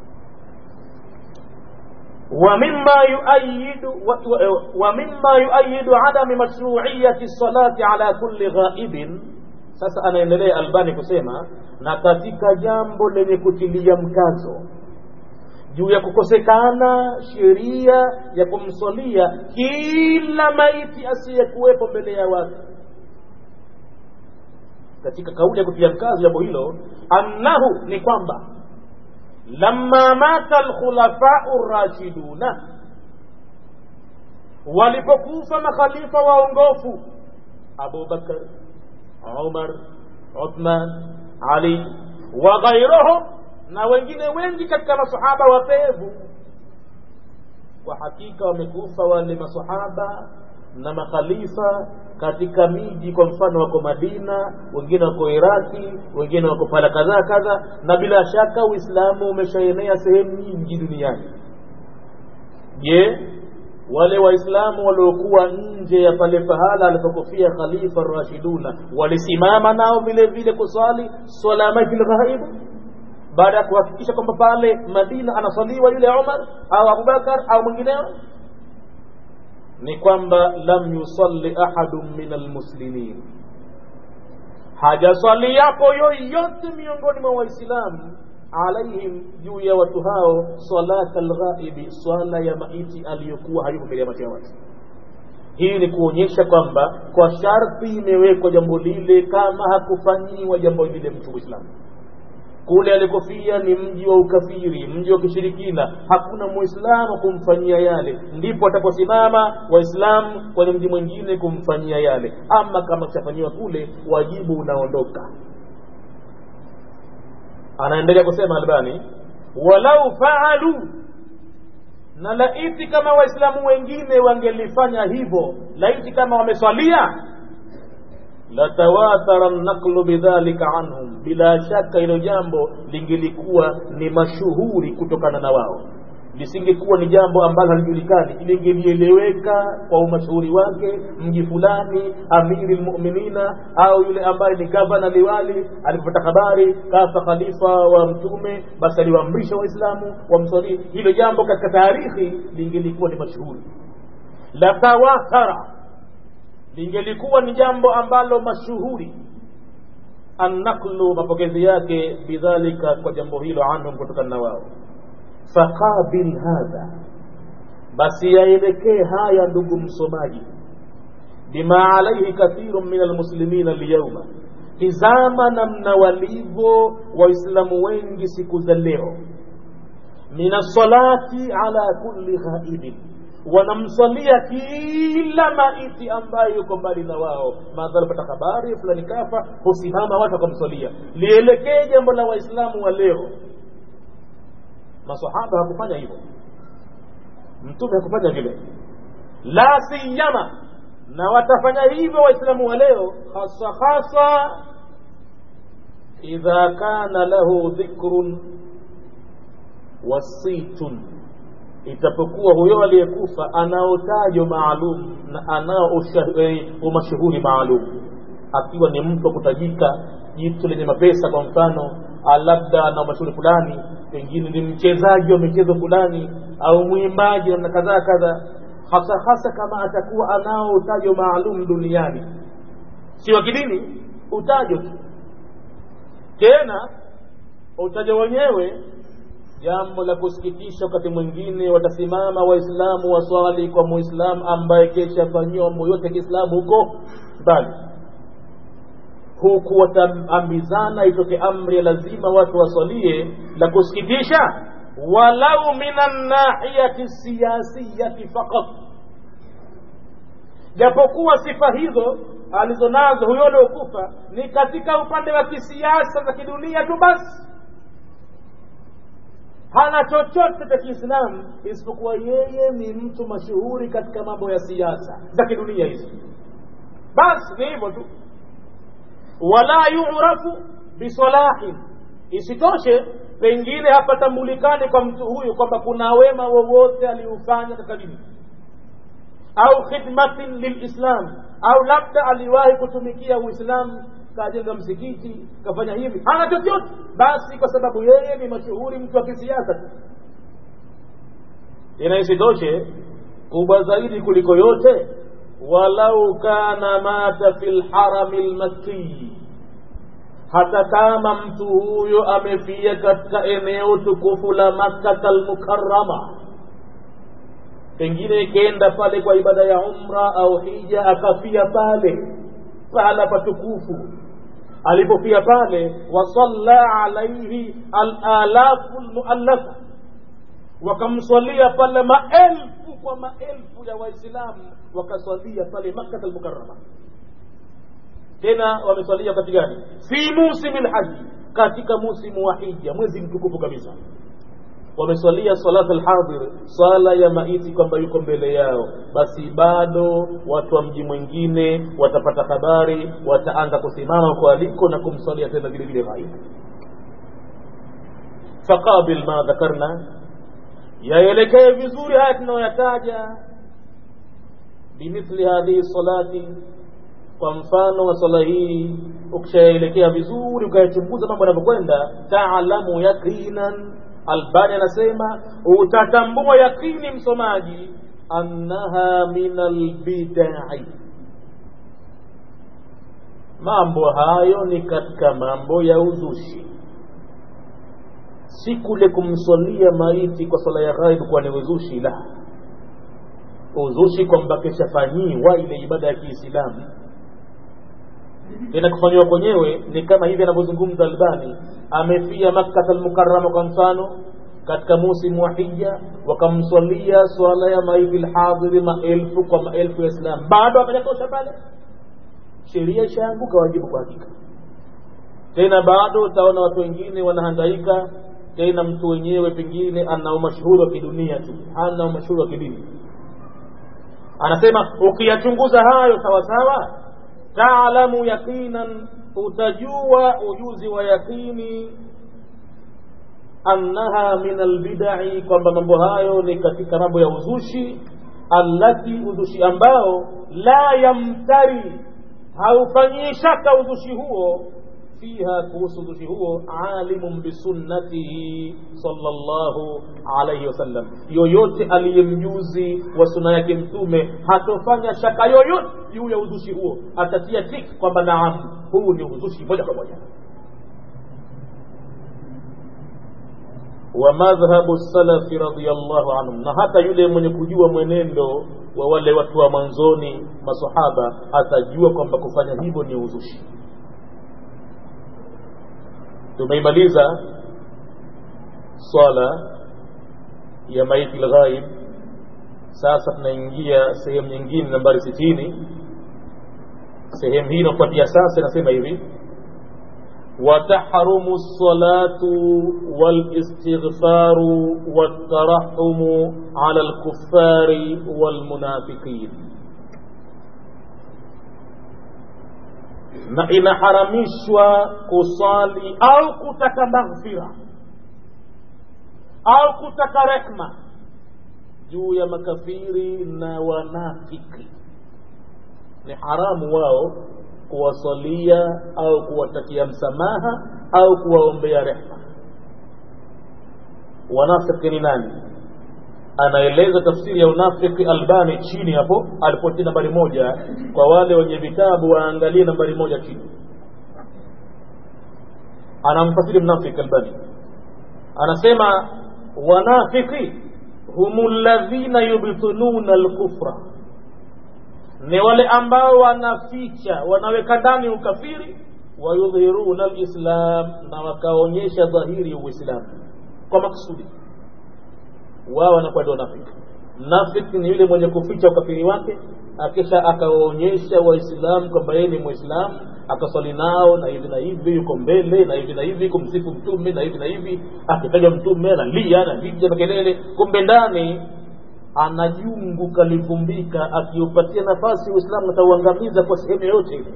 ومما يؤيد ومما يؤيد عدم مشروعية الصلاة على كل غائب sasa anaendelea albani kusema na katika jambo lenye kutilia mkazo juu ya kukosekana sheria ya kumswalia kila maiti asiyekuwepo mbele ya watu katika kauli ya kutilia mkazo jambo hilo annahu ni kwamba lamma mata alkhulafau rashiduna walipokufa makhalifa waongofu abubakar umar uthman ali wa ghairuhum na wengine wengi katika masahaba wapevu kwa hakika wamekufa wale masahaba na makhalifa katika miji kwa mfano wako madina wengine wako iraki wengine wako pala kadhaa kadha na bila shaka uislamu umeshaenea sehemu nyingi duniani je wale waislamu waliokuwa nje ya pale pahala alipokufia khalifa rashiduna walisimama nao vile vile kuswali swala majil ghaibu baada ya kuhakikisha kwamba pale madina anaswaliwa yule umar au abubakar au mwingineo ni kwamba lam yusalli ahadun min almuslimin hajaswali yapo yoyote miongoni mwa waislamu alaihim juu ya watu hao salata alghaibi swala ya maiti aliyokuwa hayuko mbele ya macho ya watu hii ni kuonyesha kwamba kwa sharti imewekwa jambo lile kama hakufanyiwa jambo lile mtu mwislamu kule alikofia ni mji wa ukafiri mji wa kishirikina hakuna muislamu kumfanyia yale ndipo ataposimama waislamu kwenye mji mwingine kumfanyia yale ama kama kishafanyiwa kule wajibu unaondoka anaendelea kusema albani walau faalu na laiti kama waislamu wengine wangelifanya hivyo laiti kama wameswalia latawatara naqlu bidhalika anhum bila shaka hilo jambo lingelikuwa ni mashuhuri kutokana na wao lisingekuwa ni jambo ambalo halijulikani lingelieleweka kwa umashuhuri wake mji fulani amiri lmuminina au yule ambaye ni gavana liwali alipopata habari kafa khalifa wa mtume basi aliwaamrisha waislamu wamswalie hilo jambo katika taarikhi lingelikuwa ni mashuhuri latawatara lingelikuwa ni jambo ambalo mashuhuri annaklu mapokezi yake bidhalika kwa jambo hilo anhum kutokana na wao faqabil hadha basi yaelekee haya ndugu msomaji bima alaihi kathirun min almuslimina lyauma tizama namna walivyo waislamu wengi siku za leo min alsalati ala kulli ghaibin wanamswalia kila maiti ambaye yuko mbali na wao madhara pata habari fulani kafa husimama watu wakamswalia lielekee jambo la waislamu wa leo masahaba hakufanya hivyo mtume hakufanya vile la siyama na watafanya hivyo waislamu wa leo hasa hasa idha kana lahu dhikrun wasitun itapokuwa huyo aliyekufa anao tajo maalum na anao umashuhuri maalum akiwa ni mtu wa kutajika jitu lenye mapesa kwa mfano labda ana umashuhuri fulani pengine ni mchezaji wa michezo fulani au mwimbaji namna kadhaa kadha hasa hasa kama atakuwa anao utajo maalum duniani si wa kidini utajo tu tena utajo wenyewe jambo la kusikitisha wakati mwingine watasimama waislamu waswali kwa muislamu ambaye keshafanyiwa mambo yote ya kiislamu huko mbali huku wataambizana itoke amri ya lazima watu waswalie la kusikitisha walau min annahiyati siyasiyati faqat japokuwa sifa hizo alizonazo huyo aliokufa ni katika upande wa kisiasa za kidunia tu basi hana chochote cha kiislamu isipokuwa yeye ni mtu mashuhuri katika mambo ya siasa za kidunia hizi basi ni hivyo tu wala yurafu bisalahin isitoshe pengine hapatambulikani kwa mtu huyu kwamba kuna wema wowote aliufanya katika dini au khidmatin lilislam au labda aliwahi kutumikia uislamu kajenga msikiti kafanya hivi hana chochote basi kwa sababu yeye ni mashuhuri mtu wa kisiasa tu tena isitoshe kubwa zaidi kuliko yote walau kana mata fi lharami lmakii hata kama mtu huyo amefia katika eneo tukufu la makkata lmukarama pengine ikenda pale kwa ibada ya umra au hija akafia pale pahala patukufu alipofia pale wasalla alaihi alalafu lmuallafa wakamswalia pale maelfu kwa maelfu ya waislamu wakaswalia pale makkata almukarama tena wameswalia wakati gani fi musimi lhaji katika musimu wa hija mwezi mtukufu kabisa wameswalia salata alhadhir swala ya maiti kwamba yuko mbele yao basi bado watu wa mji mwingine watapata habari wataanza kusimama huko aliko na kumswalia tena vile vile maiti faqabil ma dhakarna yaelekee vizuri haya tunayoyataja bimithli hadhihi salati kwa mfano wa swala hii ukishaelekea vizuri ukayachunguza mambo yanavyokwenda taalamu yaqinan albani anasema utatambua yakini msomaji annaha min albidai mambo hayo ni katika mambo ya uzushi si kule kumswalia maiti kwa swala ya ghaibu kuwa ni uzushi la uzushi kwamba keshafanyiwa ile ibada ya kiislamu tena kufanyiwa kwenyewe ni kama hivi anavyozungumza albani amefia makkata almukarama kwa mfano katika musimu wa hija wakamswalia swala ya maiti lhadhiri maelfu kwa maelfu ya islam bado akajatosha pale sheria ishaanguka wajibu kwa hakika tena bado utaona watu wengine wanahangaika tena mtu wenyewe pengine ana umashuhuri wa kidunia tu hana umashuhuri wa kidini anasema ukiyachunguza hayo sawasawa taalamu yaqinan utajua ujuzi wa yaqini annaha min albidai kwamba mambo hayo ni katika mambo ya uzushi allati uzushi ambao la yamtari haufanyii shaka uzushi huo fiha kuhusu uzushi huo alimun bisunnatihi sallallahu alaihi wasallam yoyote aliyemjuzi wa suna yake mtume hatofanya shaka yoyote juu ya uzushi huo atatia tik kwamba naam huu ni uzushi moja kwa moja wa madhhabu salafi radiyallahu anhum na hata yule mwenye kujua mwenendo wa wale watu wa mwanzoni masahaba atajua kwamba kufanya hivyo ni uzushi tumeimaliza swala ya maiti lghaib sasa tunaingia sehemu nyingine nambari sitini sehemu hii inafuatia sasa inasema hivi وتحرم الصلاة والاستغفار والترحم على الكفار والمنافقين na inaharamishwa kusali au kutaka maghfira au kutaka rehma juu ya makafiri na wanafiki ni haramu wao kuwasalia au kuwatakia msamaha au kuwaombea rehma wanafiki ni nani anaeleza tafsiri ya unafiki albani chini hapo alipotia nambari moja kwa wale wenye vitabu waangalie nambari moja chini anamfasiri mnafiki albani anasema wanafiki humu ladhina yubtiluna alkufra ni wale ambao wanaficha wanaweka ndani ukafiri wayudhhiruna alislam na wakaonyesha dhahiri uislamu kwa maksudi wao wanakuwa ndio nafiki nafiki ni yule mwenye kuficha ukafiri wake akisha akawaonyesha waislamu kwamba yeye ni mwislamu akaswali nao na hivi na hivi yuko mbele na hivi na hivi kumsifu mtume na hivi na hivi akitaja mtume analia anapiga makelele kumbe ndani ana jungu kalivumbika akiupatia nafasi uislamu atauangamiza kwa sehemu yoyote ile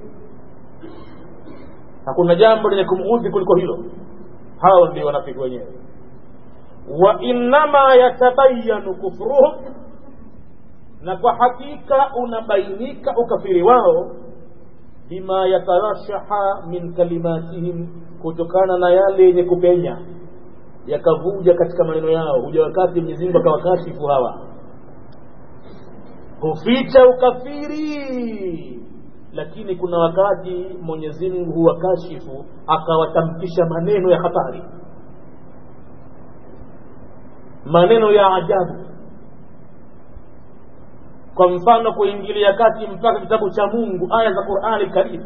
hakuna jambo lenye kumuudhi kuliko hilo hawa ndio wanafiki wenyewe wa innama yatabayanu kufruhum na kwa hakika unabainika ukafiri wao bima yatarashaha min kalimatihim kutokana na yale yenye kupenya yakavuja katika maneno yao huja wakati Mwenyezi Mungu akawakashifu hawa huficha ukafiri lakini kuna wakati Mwenyezi Mungu huwakashifu akawatamkisha maneno ya hatari maneno ya ajabu kwa mfano kuingilia kati mpaka kitabu cha Mungu aya za Qur'ani Karim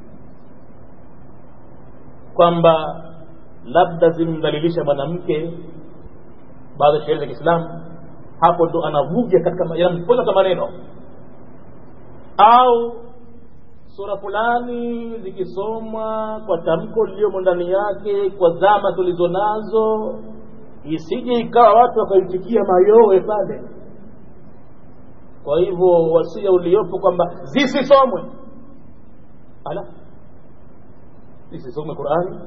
kwamba labda zimdhalilisha mwanamke baadhi ya sheria za Kiislamu hapo ndo anavuja katika yanampoza maneno au sura fulani zikisomwa kwa tamko liliyomo ndani yake kwa zama tulizo nazo isije ikawa watu wakaitikia mayowe pale kwa hivyo wasia uliopo kwamba zisisomwe ala zisisomwe Qur'ani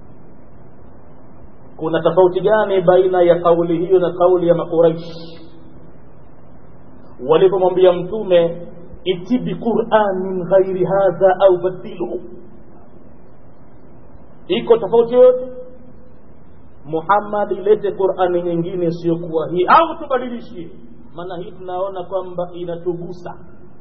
kuna tofauti gani baina ya kauli hiyo na kauli ya makuraish walipomwambia mtume iti biquranin ghairi hadha au badilhu iko tofauti yote Muhammad ilete Qur'ani nyingine isiyokuwa hii au tubadilishie maana hii tunaona kwamba inatugusa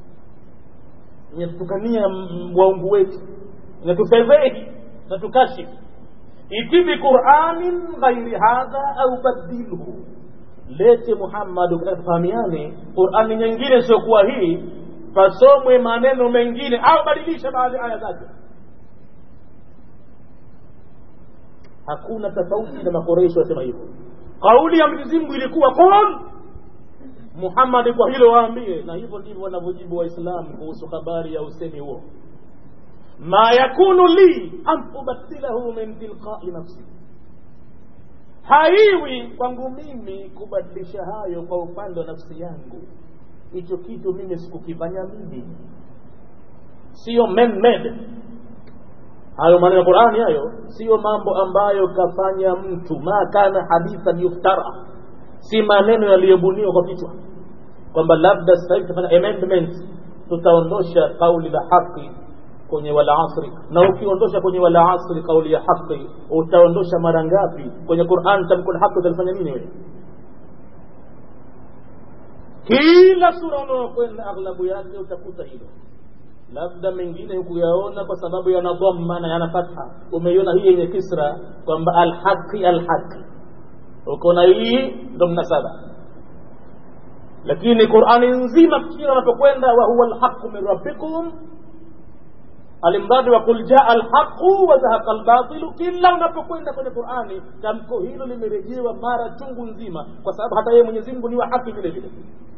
inatukania waungu wetu inatufedhehi na tukashifu iti biquranin ghairi hadha au badilhu lete Muhammad ukitaka tufahamiane Qur'ani nyingine isiyokuwa hii pasomwe maneno mengine au badilisha baadhi aya zake hakuna tofauti na makoresho wasema hivyo kauli ya Mwenyezi Mungu ilikuwa qul Muhammad kwa hilo waambie na hivyo ndivyo wanavyojibu waislamu kuhusu habari ya usemi huo ma yakunu li an ubaddilahu min tilqai nafsi haiwi kwangu mimi kubadilisha hayo kwa upande wa nafsi yangu hicho kitu mimi sikukifanya mimi siyo man made hayo maneno ya qurani hayo siyo mambo ambayo kafanya mtu ma kana hadithan yuftara si maneno yaliyobuniwa kwa kichwa kwamba labda sasa hivi tutafanya amendment tutaondosha kauli la haki kwenye wala asri na ukiondosha kwenye wala asri kauli ya haki utaondosha mara ngapi kwenye Qur'an tamko la haki utalifanya nini wewe kila sura unaokwenda aghlabu yake utakuta hilo labda mengine hukuyaona kwa sababu yana dhamma na yana fatha umeiona hii yenye kisra kwamba alhaqi alhaqi ukaona hii ndo mnasaba lakini qurani nzima kila unapokwenda wa huwa alhaqu min rabbikum alimradi wa qul jaa alhaqu wa zahaqa albatilu kila unapokwenda kwenye qurani tamko hilo limerejewa mara chungu nzima kwa sababu hata yeye mwenyezi mungu ni wa haki vile vile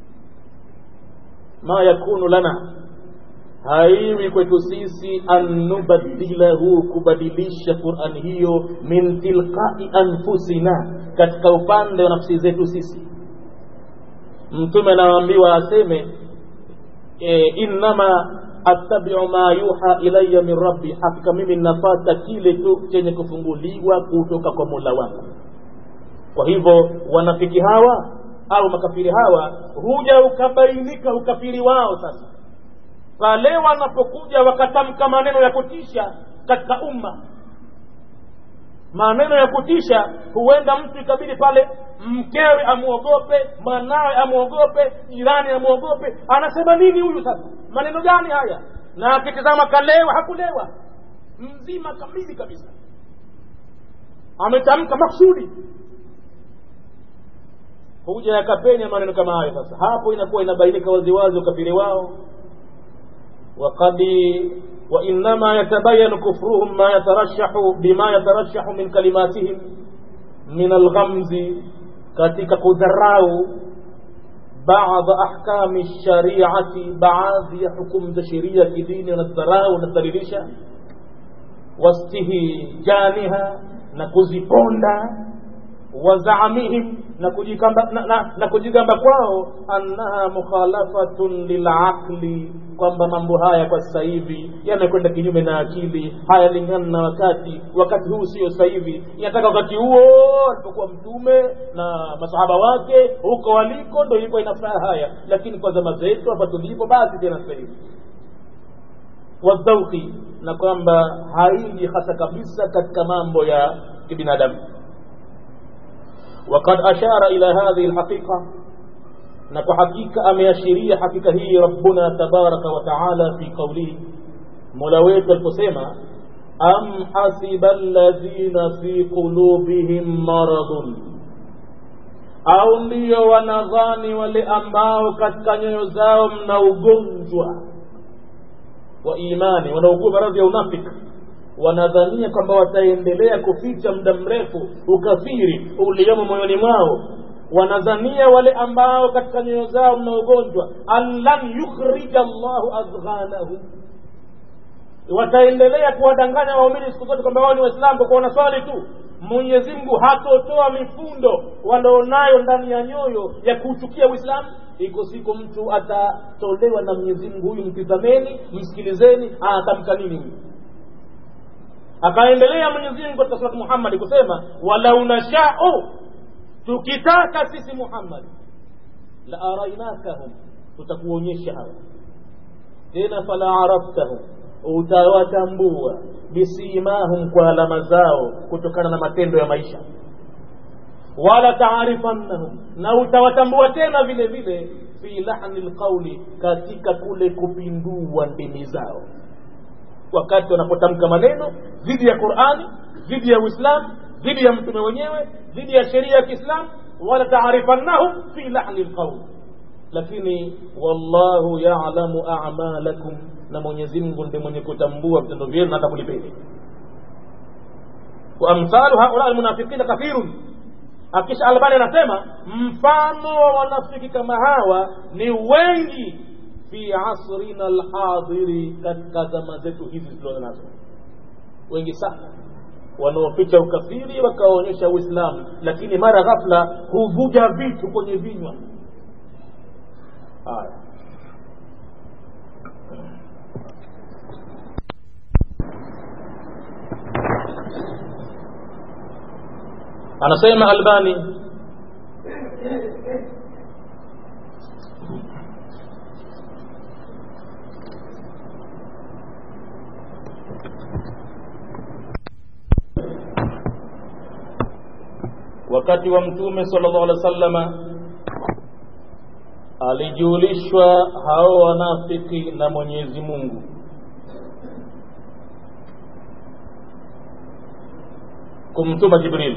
ma yakunu lana haiwi kwetu sisi an nubadilahu kubadilisha qurani hiyo min tilqai anfusina katika upande wa nafsi zetu sisi mtume anaambiwa aseme e, innama attabiu ma yuha ilaya min rabbi hakika mimi nafata kile tu chenye kufunguliwa kutoka kwa mola wangu kwa hivyo wanafiki hawa au makafiri hawa huja ukabainika ukafiri wao sasa pale wanapokuja wakatamka maneno ya kutisha katika umma maneno ya kutisha huenda mtu ikabidi pale mkewe amwogope mwanawe amwogope jirani amwogope anasema nini huyu sasa maneno gani haya na akitizama kalewa hakulewa mzima kamili kabisa ametamka maksudi huja yakapenya maneno kama hayo sasa hapo inakuwa inabainika waziwazi ukafiri wao وقد وإنما يتبين كفرهم ما يترشح بما يترشح من كلماتهم من الغمز katika kudharau baadhi ahkami shariati baadhi ya hukumu za sheria kidini wanadharau wanadhalilisha wastihijaniha na kuziponda wazaamihim na kujigamba na, na, na kujigamba kwao annaha mukhalafatun lilaqli kwamba mambo haya kwa sasa hivi yamekwenda kinyume na akili hayalingana na wakati wakati huu sio sasa hivi inataka wakati huo alipokuwa mtume na masahaba wake huko waliko ndo ilikuwa inafaa haya lakini kwa zama zetu hapa tulipo basi tena sasa hivi wadhauki na kwamba haiji hasa kabisa katika mambo ya kibinadamu وقد أشار إلى هذه الحقيقة نكو حقيقة أم يشيري حقيقة هي ربنا تبارك وتعالى في قوله ملويت القسيمة أم حسب الذين في قلوبهم مرض au ndio wanadhani wale ambao katika nyoyo zao mna ugonjwa wa imani wanaugua maradhi ya unafiki wanadhania kwamba wataendelea kuficha muda mrefu ukafiri uliomo moyoni mwao wanadhania wale ambao katika nyoyo zao mna ugonjwa an lan yukhrija llahu adghanahum wataendelea kuwadanganya waumini siku zote kwamba wao ni waislamu kwa kuwa wanaswali tu mwenyezi mungu hatotoa mifundo wanaonayo ndani ya nyoyo ya kuuchukia uislamu iko siku mtu atatolewa na mwenyezi mungu huyu mtizameni msikilizeni anatamka nini huyu akaendelea mwenyezi mungu katika surati muhammadi kusema walau nashau tukitaka sisi muhammadi la arainakahum tutakuonyesha hawa tena fala araftahum utawatambua bisimahum kwa alama zao kutokana na matendo ya maisha wala taarifannahum na utawatambua tena vile vile fi lahni lqauli katika kule kupindua ndimi zao wakati wanapotamka maneno dhidi ya qurani dhidi ya uislamu dhidi ya mtume wenyewe dhidi ya sheria ya kiislamu wala taarifannahum fi lahni lqauli lakini wallahu yalamu amalakum na mwenyezi mungu ndiye mwenye kutambua vitendo vyenu na hata kulipeni wa amthalu haula almunafiqina kathirun akisha albani anasema mfano wa wanafiki kama hawa ni wengi fi asrina alhadiri katika zama zetu hizi tulizo nazo wengi sana wanaoficha ukafiri wakaonyesha uislamu lakini mara ghafla huvuja vitu kwenye vinywa haya anasema albani wakati wa mtume sallallahu alaihi wasallama alijulishwa hao wanafiki na mwenyezi mungu kumtuma jibril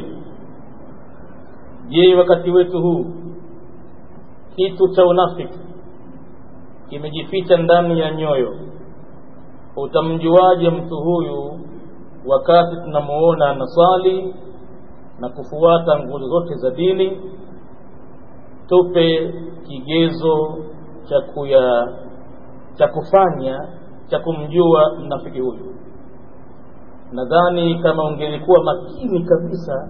je wakati wetu huu kitu cha unafiki kimejificha ndani ya nyoyo utamjuaje mtu huyu wakati tunamuona anaswali na kufuata nguzo zote za dini tupe kigezo cha kuya cha kufanya cha kumjua mnafiki huyu nadhani kama ungelikuwa makini kabisa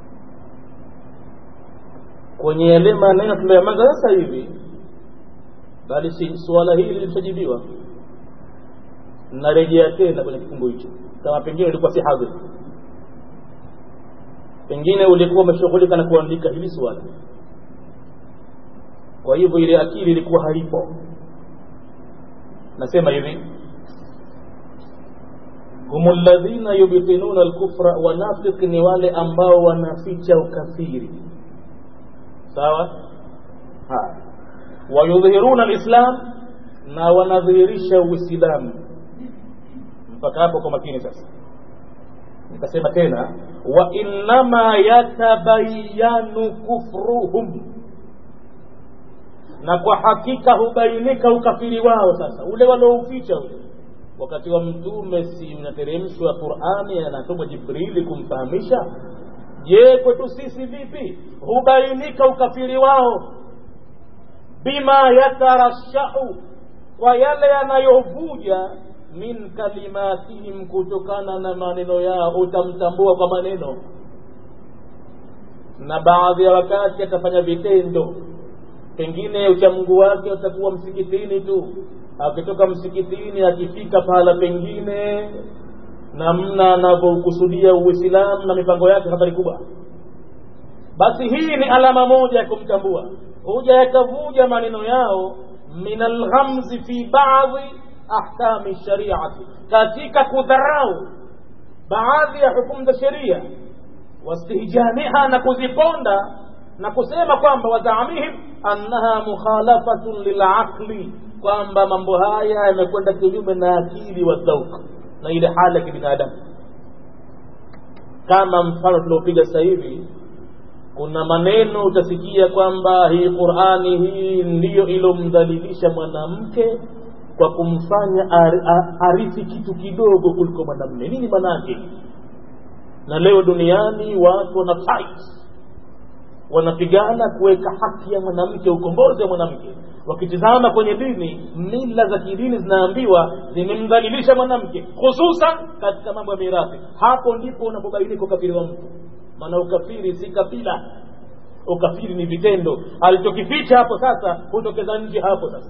kwenye yale maneno tuliyoyamaza sasa hivi bali si suala hili lilishajibiwa narejea tena kwenye kifungu hicho kama pengine ulikuwa si hadhiri pengine ulikuwa umeshughulika na kuandika hili swala kwa hivyo ile akili ilikuwa haipo nasema hivi hum ladhina yubtinuna alkufra wanafiki ni wale ambao wanaficha ukafiri sawa haya wayudhhiruna alislam na wanadhihirisha uislamu mpaka hapo kwa makini sasa nikasema tena wa innama yatabayanu kufruhum na kwa hakika hubainika ukafiri wao sasa ule waliouficha ule wakati wa mtume si unateremshwa qurani anatumwa jibrili kumfahamisha je kwetu sisi vipi hubainika ukafiri wao bima yatarashau kwa yale yanayovuja min kalimatihim kutokana na maneno yao utamtambua kwa maneno na baadhi ya wakati atafanya vitendo pengine uchamungu wake utakuwa msikitini tu akitoka msikitini akifika pahala pengine namna anavyokusudia uislamu na mipango yake habari kubwa basi hii ni alama moja ya kumtambua huja yakavuja maneno yao min alghamzi fi badi ahkami shariati katika kudharau baadhi ya hukumu za sheria wastihjaniha na kuziponda na kusema kwamba wataamihim annaha mukhalafatun lilaqli kwamba mambo haya yamekwenda kinyume na akili wa dhauk na ile hali ya kibinadamu kama mfano tuliopiga sasa hivi kuna maneno utasikia kwamba hii qurani hii ndiyo ilomdhalilisha mwanamke kwa kumfanya arithi kitu kidogo kuliko mwanamme nini manake na leo duniani watu wana fight wanapigana kuweka haki ya mwanamke ukombozi wa mwanamke wakitizama kwenye dini mila za kidini zinaambiwa zimemdhalilisha mwanamke hususan katika mambo ya mirathi hapo ndipo unapobainika ukafiri wa mtu maana ukafiri si kabila ukafiri ni vitendo alichokificha hapo sasa hutokeza nje hapo sasa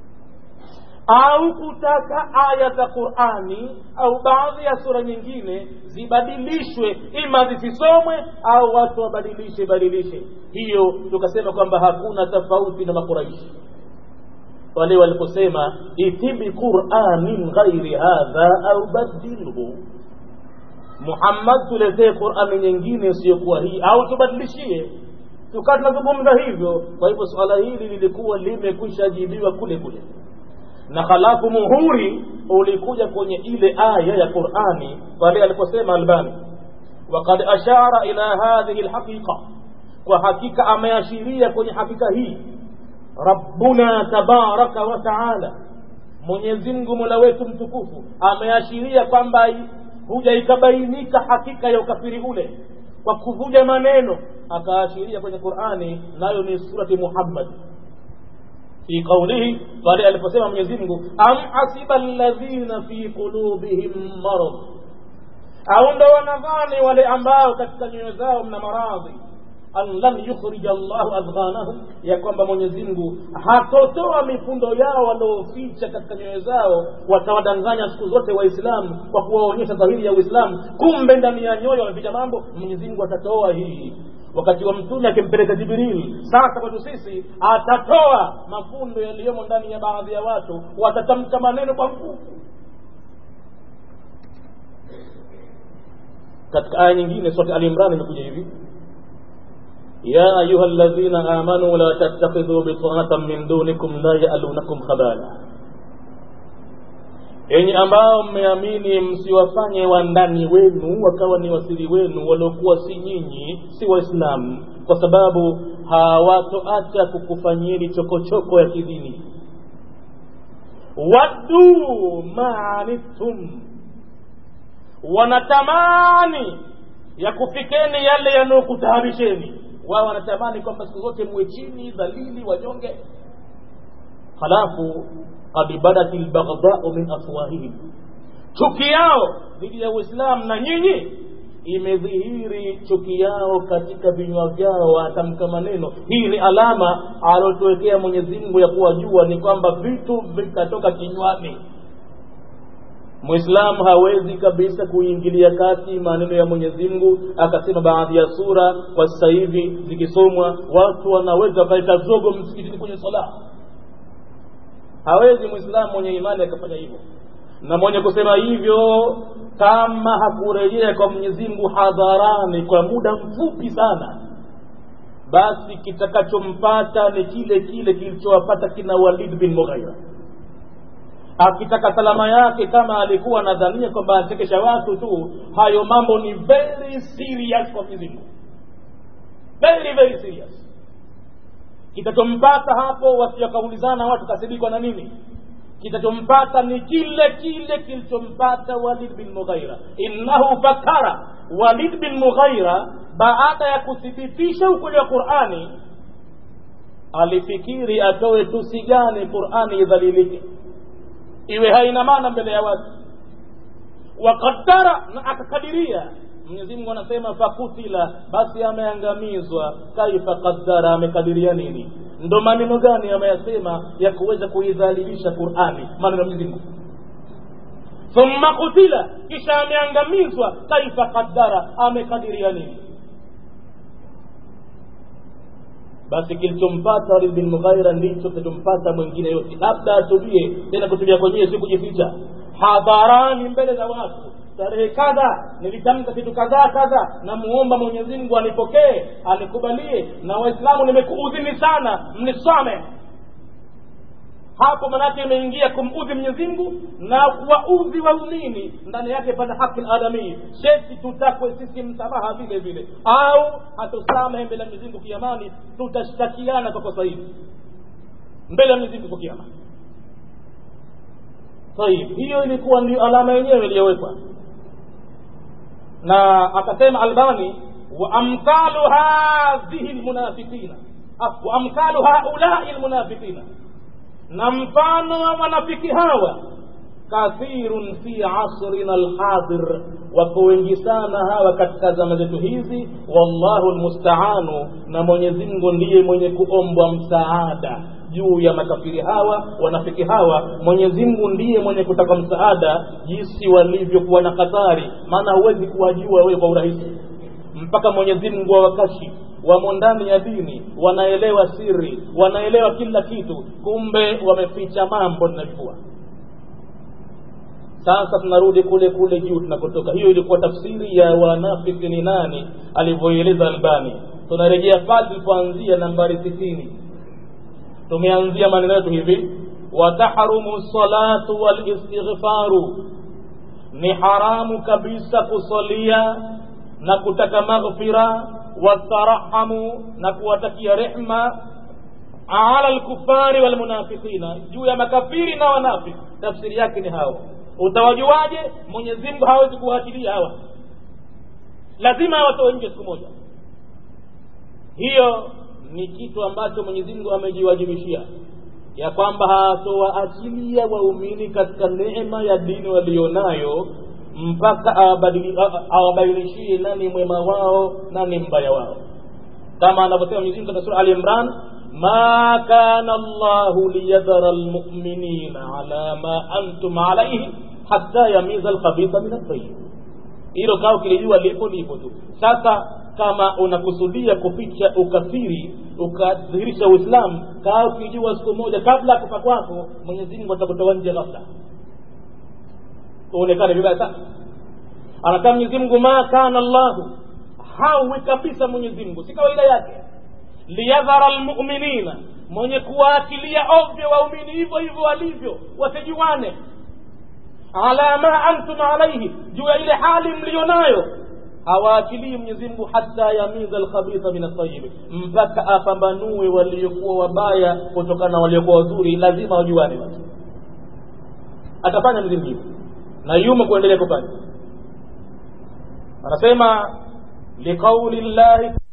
au kutaka aya za qurani au baadhi ya sura nyingine zibadilishwe ima zisisomwe au watu wabadilishe badilishe hiyo tukasema kwamba hakuna tofauti na makuraishi wale waliposema itibi quranin ghairi hadha au badilhu muhammad tuletee qurani nyingine isiyokuwa hii au tubadilishie tukaa tunazungumza hivyo kwa hivyo suala hili lilikuwa limekwisha jibiwa kule kule na halafu muhuri ulikuja kwenye ile aya ya qurani pale aliposema albani wakad ashara ila hadhihi lhaqiqa kwa hakika ameashiria kwenye hakika hii rabbuna tabaraka wa taala mwenyezimngu mola wetu mtukufu ameashiria kwamba huja ikabainika hakika ya ukafiri ule kwa kuvuja maneno akaashiria kwenye qurani nayo ni surati muhammad fi qaulihi pale aliposema mwenyezi mungu am hasiba alladhina fi qulubihim marad au ndo wanadhani wale ambao katika nyoyo zao mna maradhi an lam yukhrija llahu adghanahum ya kwamba mwenyezi mungu hatotoa mifundo yao walioficha katika nyoyo zao watawadanganya siku zote waislamu kwa kuwaonyesha dhahiri ya uislamu kumbe ndani ya nyoyo wameficha mambo mwenyezi mungu atatoa hii wakati wa mtume akimpeleka jibril sasa kwetu sisi atatoa mafundo yaliyomo ndani ya baadhi ya watu watatamka maneno kwa nguvu katika aya nyingine sote alimran imekuja hivi ya ayuha ladhina amanu la tattakhidhu bitanatan min dunikum la yalunakum khabala enyi ambao mmeamini msiwafanye wandani wenu wakawa ni wasiri wenu waliokuwa si nyinyi si waislamu kwa sababu hawatoacha kukufanyieni chokochoko ya kidini waddu maanittum wanatamani ya kufikeni yale yanayokutaharisheni wao wanatamani kwamba siku zote muwe chini dhalili wanyonge halafu qad badat lbaghdau min afwahihim chuki yao dhidi ya uislamu na nyinyi imedhihiri chuki yao katika vinywa vyao watamka maneno hii ni alama aliotuwekea mwenyezi mungu ya kuwajua ni kwamba vitu vikatoka kinywani mwislamu hawezi kabisa kuingilia kati maneno ya mwenyezi mungu akasema baadhi ya sura kwa sasa hivi zikisomwa watu wanaweza wakaleta zogo msikitini kwenye sala hawezi mwislamu mwenye imani akafanya hivyo na mwenye kusema hivyo kama hakurejea kwa mwenyezi mungu hadharani kwa muda mfupi sana basi kitakachompata ni kile kile kilichowapata kina walid bin mughaira akitaka salama yake kama alikuwa nadhania kwamba achekesha watu tu hayo mambo ni very serious kwa mwenyezi mungu very very serious kitachompata hapo wasiwakaulizana watu kasidikwa na nini kitachompata ni kile kile kilichompata walid bin mughaira innahu fakara walid bin mughaira baada ya kuthibitisha ukweli wa qurani alifikiri atoe tusi gani qurani idhalilike iwe haina maana mbele ya watu wakadara na akakadiria mwenyezi mungu anasema fakutila basi ameangamizwa kaifa qaddara amekadiria nini ndo maneno gani ameyasema ya kuweza kuidhalilisha qurani maneno ya mwenyezi mungu thumma kutila kisha ameangamizwa kaifa qaddara amekadiria nini basi kilichompata Walid bin Mughaira ndicho kilichompata mwingine yote, labda atubie tena. Kutubia kwenyewe si kujificha hadharani mbele za watu, tarehe kadha nilitamka kitu kadhaa kadha, namuomba Mwenyezi Mungu anipokee anikubalie, na Waislamu nimekuudhini sana, mnisame hapo manake imeingia kumudhi Mwenyezi Mungu na kuwaudhi waumini, ndani yake pana haki adamii. Sheti tutakwe sisi msamaha vile vile, au hatusamehe mbele ya Mwenyezi Mungu kiamani, tutashtakiana kwa kosa hili mbele ya Mwenyezi Mungu kwa kiama. Tayib, hiyo ilikuwa ndio alama yenyewe iliyowekwa, na akasema Albani, wa amthalu hadhihi lmunafiqina, wa amthalu haulai lmunafiqina na mfano wa wanafiki hawa kathirun fi asrina alhadir, wako wengi sana hawa katika zama zetu hizi. Wallahu almustaanu, na Mwenyezi Mungu ndiye mwenye kuombwa msaada juu ya makafiri hawa wanafiki hawa. Mwenyezi Mungu ndiye mwenye kutaka msaada jinsi walivyokuwa na hatari, maana huwezi kuwajua wewe kwa urahisi mpaka Mwenyezi Mungu awakashi wamo ndani ya dini, wanaelewa siri, wanaelewa kila kitu, kumbe wameficha mambo tunajua. Sasa tunarudi kule kule juu tunakotoka. Hiyo ilikuwa tafsiri ya wanafiki ni nani alivyoeleza Albani. Tunarejea pale tulipoanzia nambari sitini. Tumeanzia maneno yetu hivi, watahrumu salatu wal istighfaru, ni haramu kabisa kusalia na kutaka maghfira watarahamu na kuwatakia rehma ala lkufari walmunafiqina, juu ya makafiri na wanafiki. Tafsiri yake ni hao. Utawajuaje? Mwenyezi Mungu hawezi kuwaachilia hawa, lazima awatoe nje siku moja. Hiyo ni kitu ambacho Mwenyezi Mungu amejiwajibishia ya kwamba hatowaachilia waumini katika neema ya dini walionayo mpaka awabainishie nani mwema wao nani mbaya wao, kama anavyosema Mwenyezi Mungu katika sura Ali Imran, ma kana Allahu liyadhara almu'minina ala ma antum alayhi hatta yamiza alkhabitha min at-tayyib. Hilo kao kilijua lipo lipo tu. Sasa kama unakusudia kuficha ukafiri ukadhihirisha uislamu kaa ukijua siku moja kabla ya kufa kwako mwenyezi mungu atakutoa nje ghafla uonekane vibaya sana anakaa mwenyezi mungu ma kana llahu hawi kabisa mwenyezi mungu si kawaida yake liyadhara lmuminina mwenye kuwaakilia ovyo waumini hivyo hivyo walivyo wasijuane ala ma antum alaihi juu ya ile hali mliyo nayo hawaakilii mwenyezi mungu hata yamiza alkhabitha min altayibi mpaka apambanue waliokuwa wabaya kutokana na waliokuwa wazuri lazima wajuane basi atafanya mwenyezi mungu na yumo kuendelea kufanya anasema liqauli llahi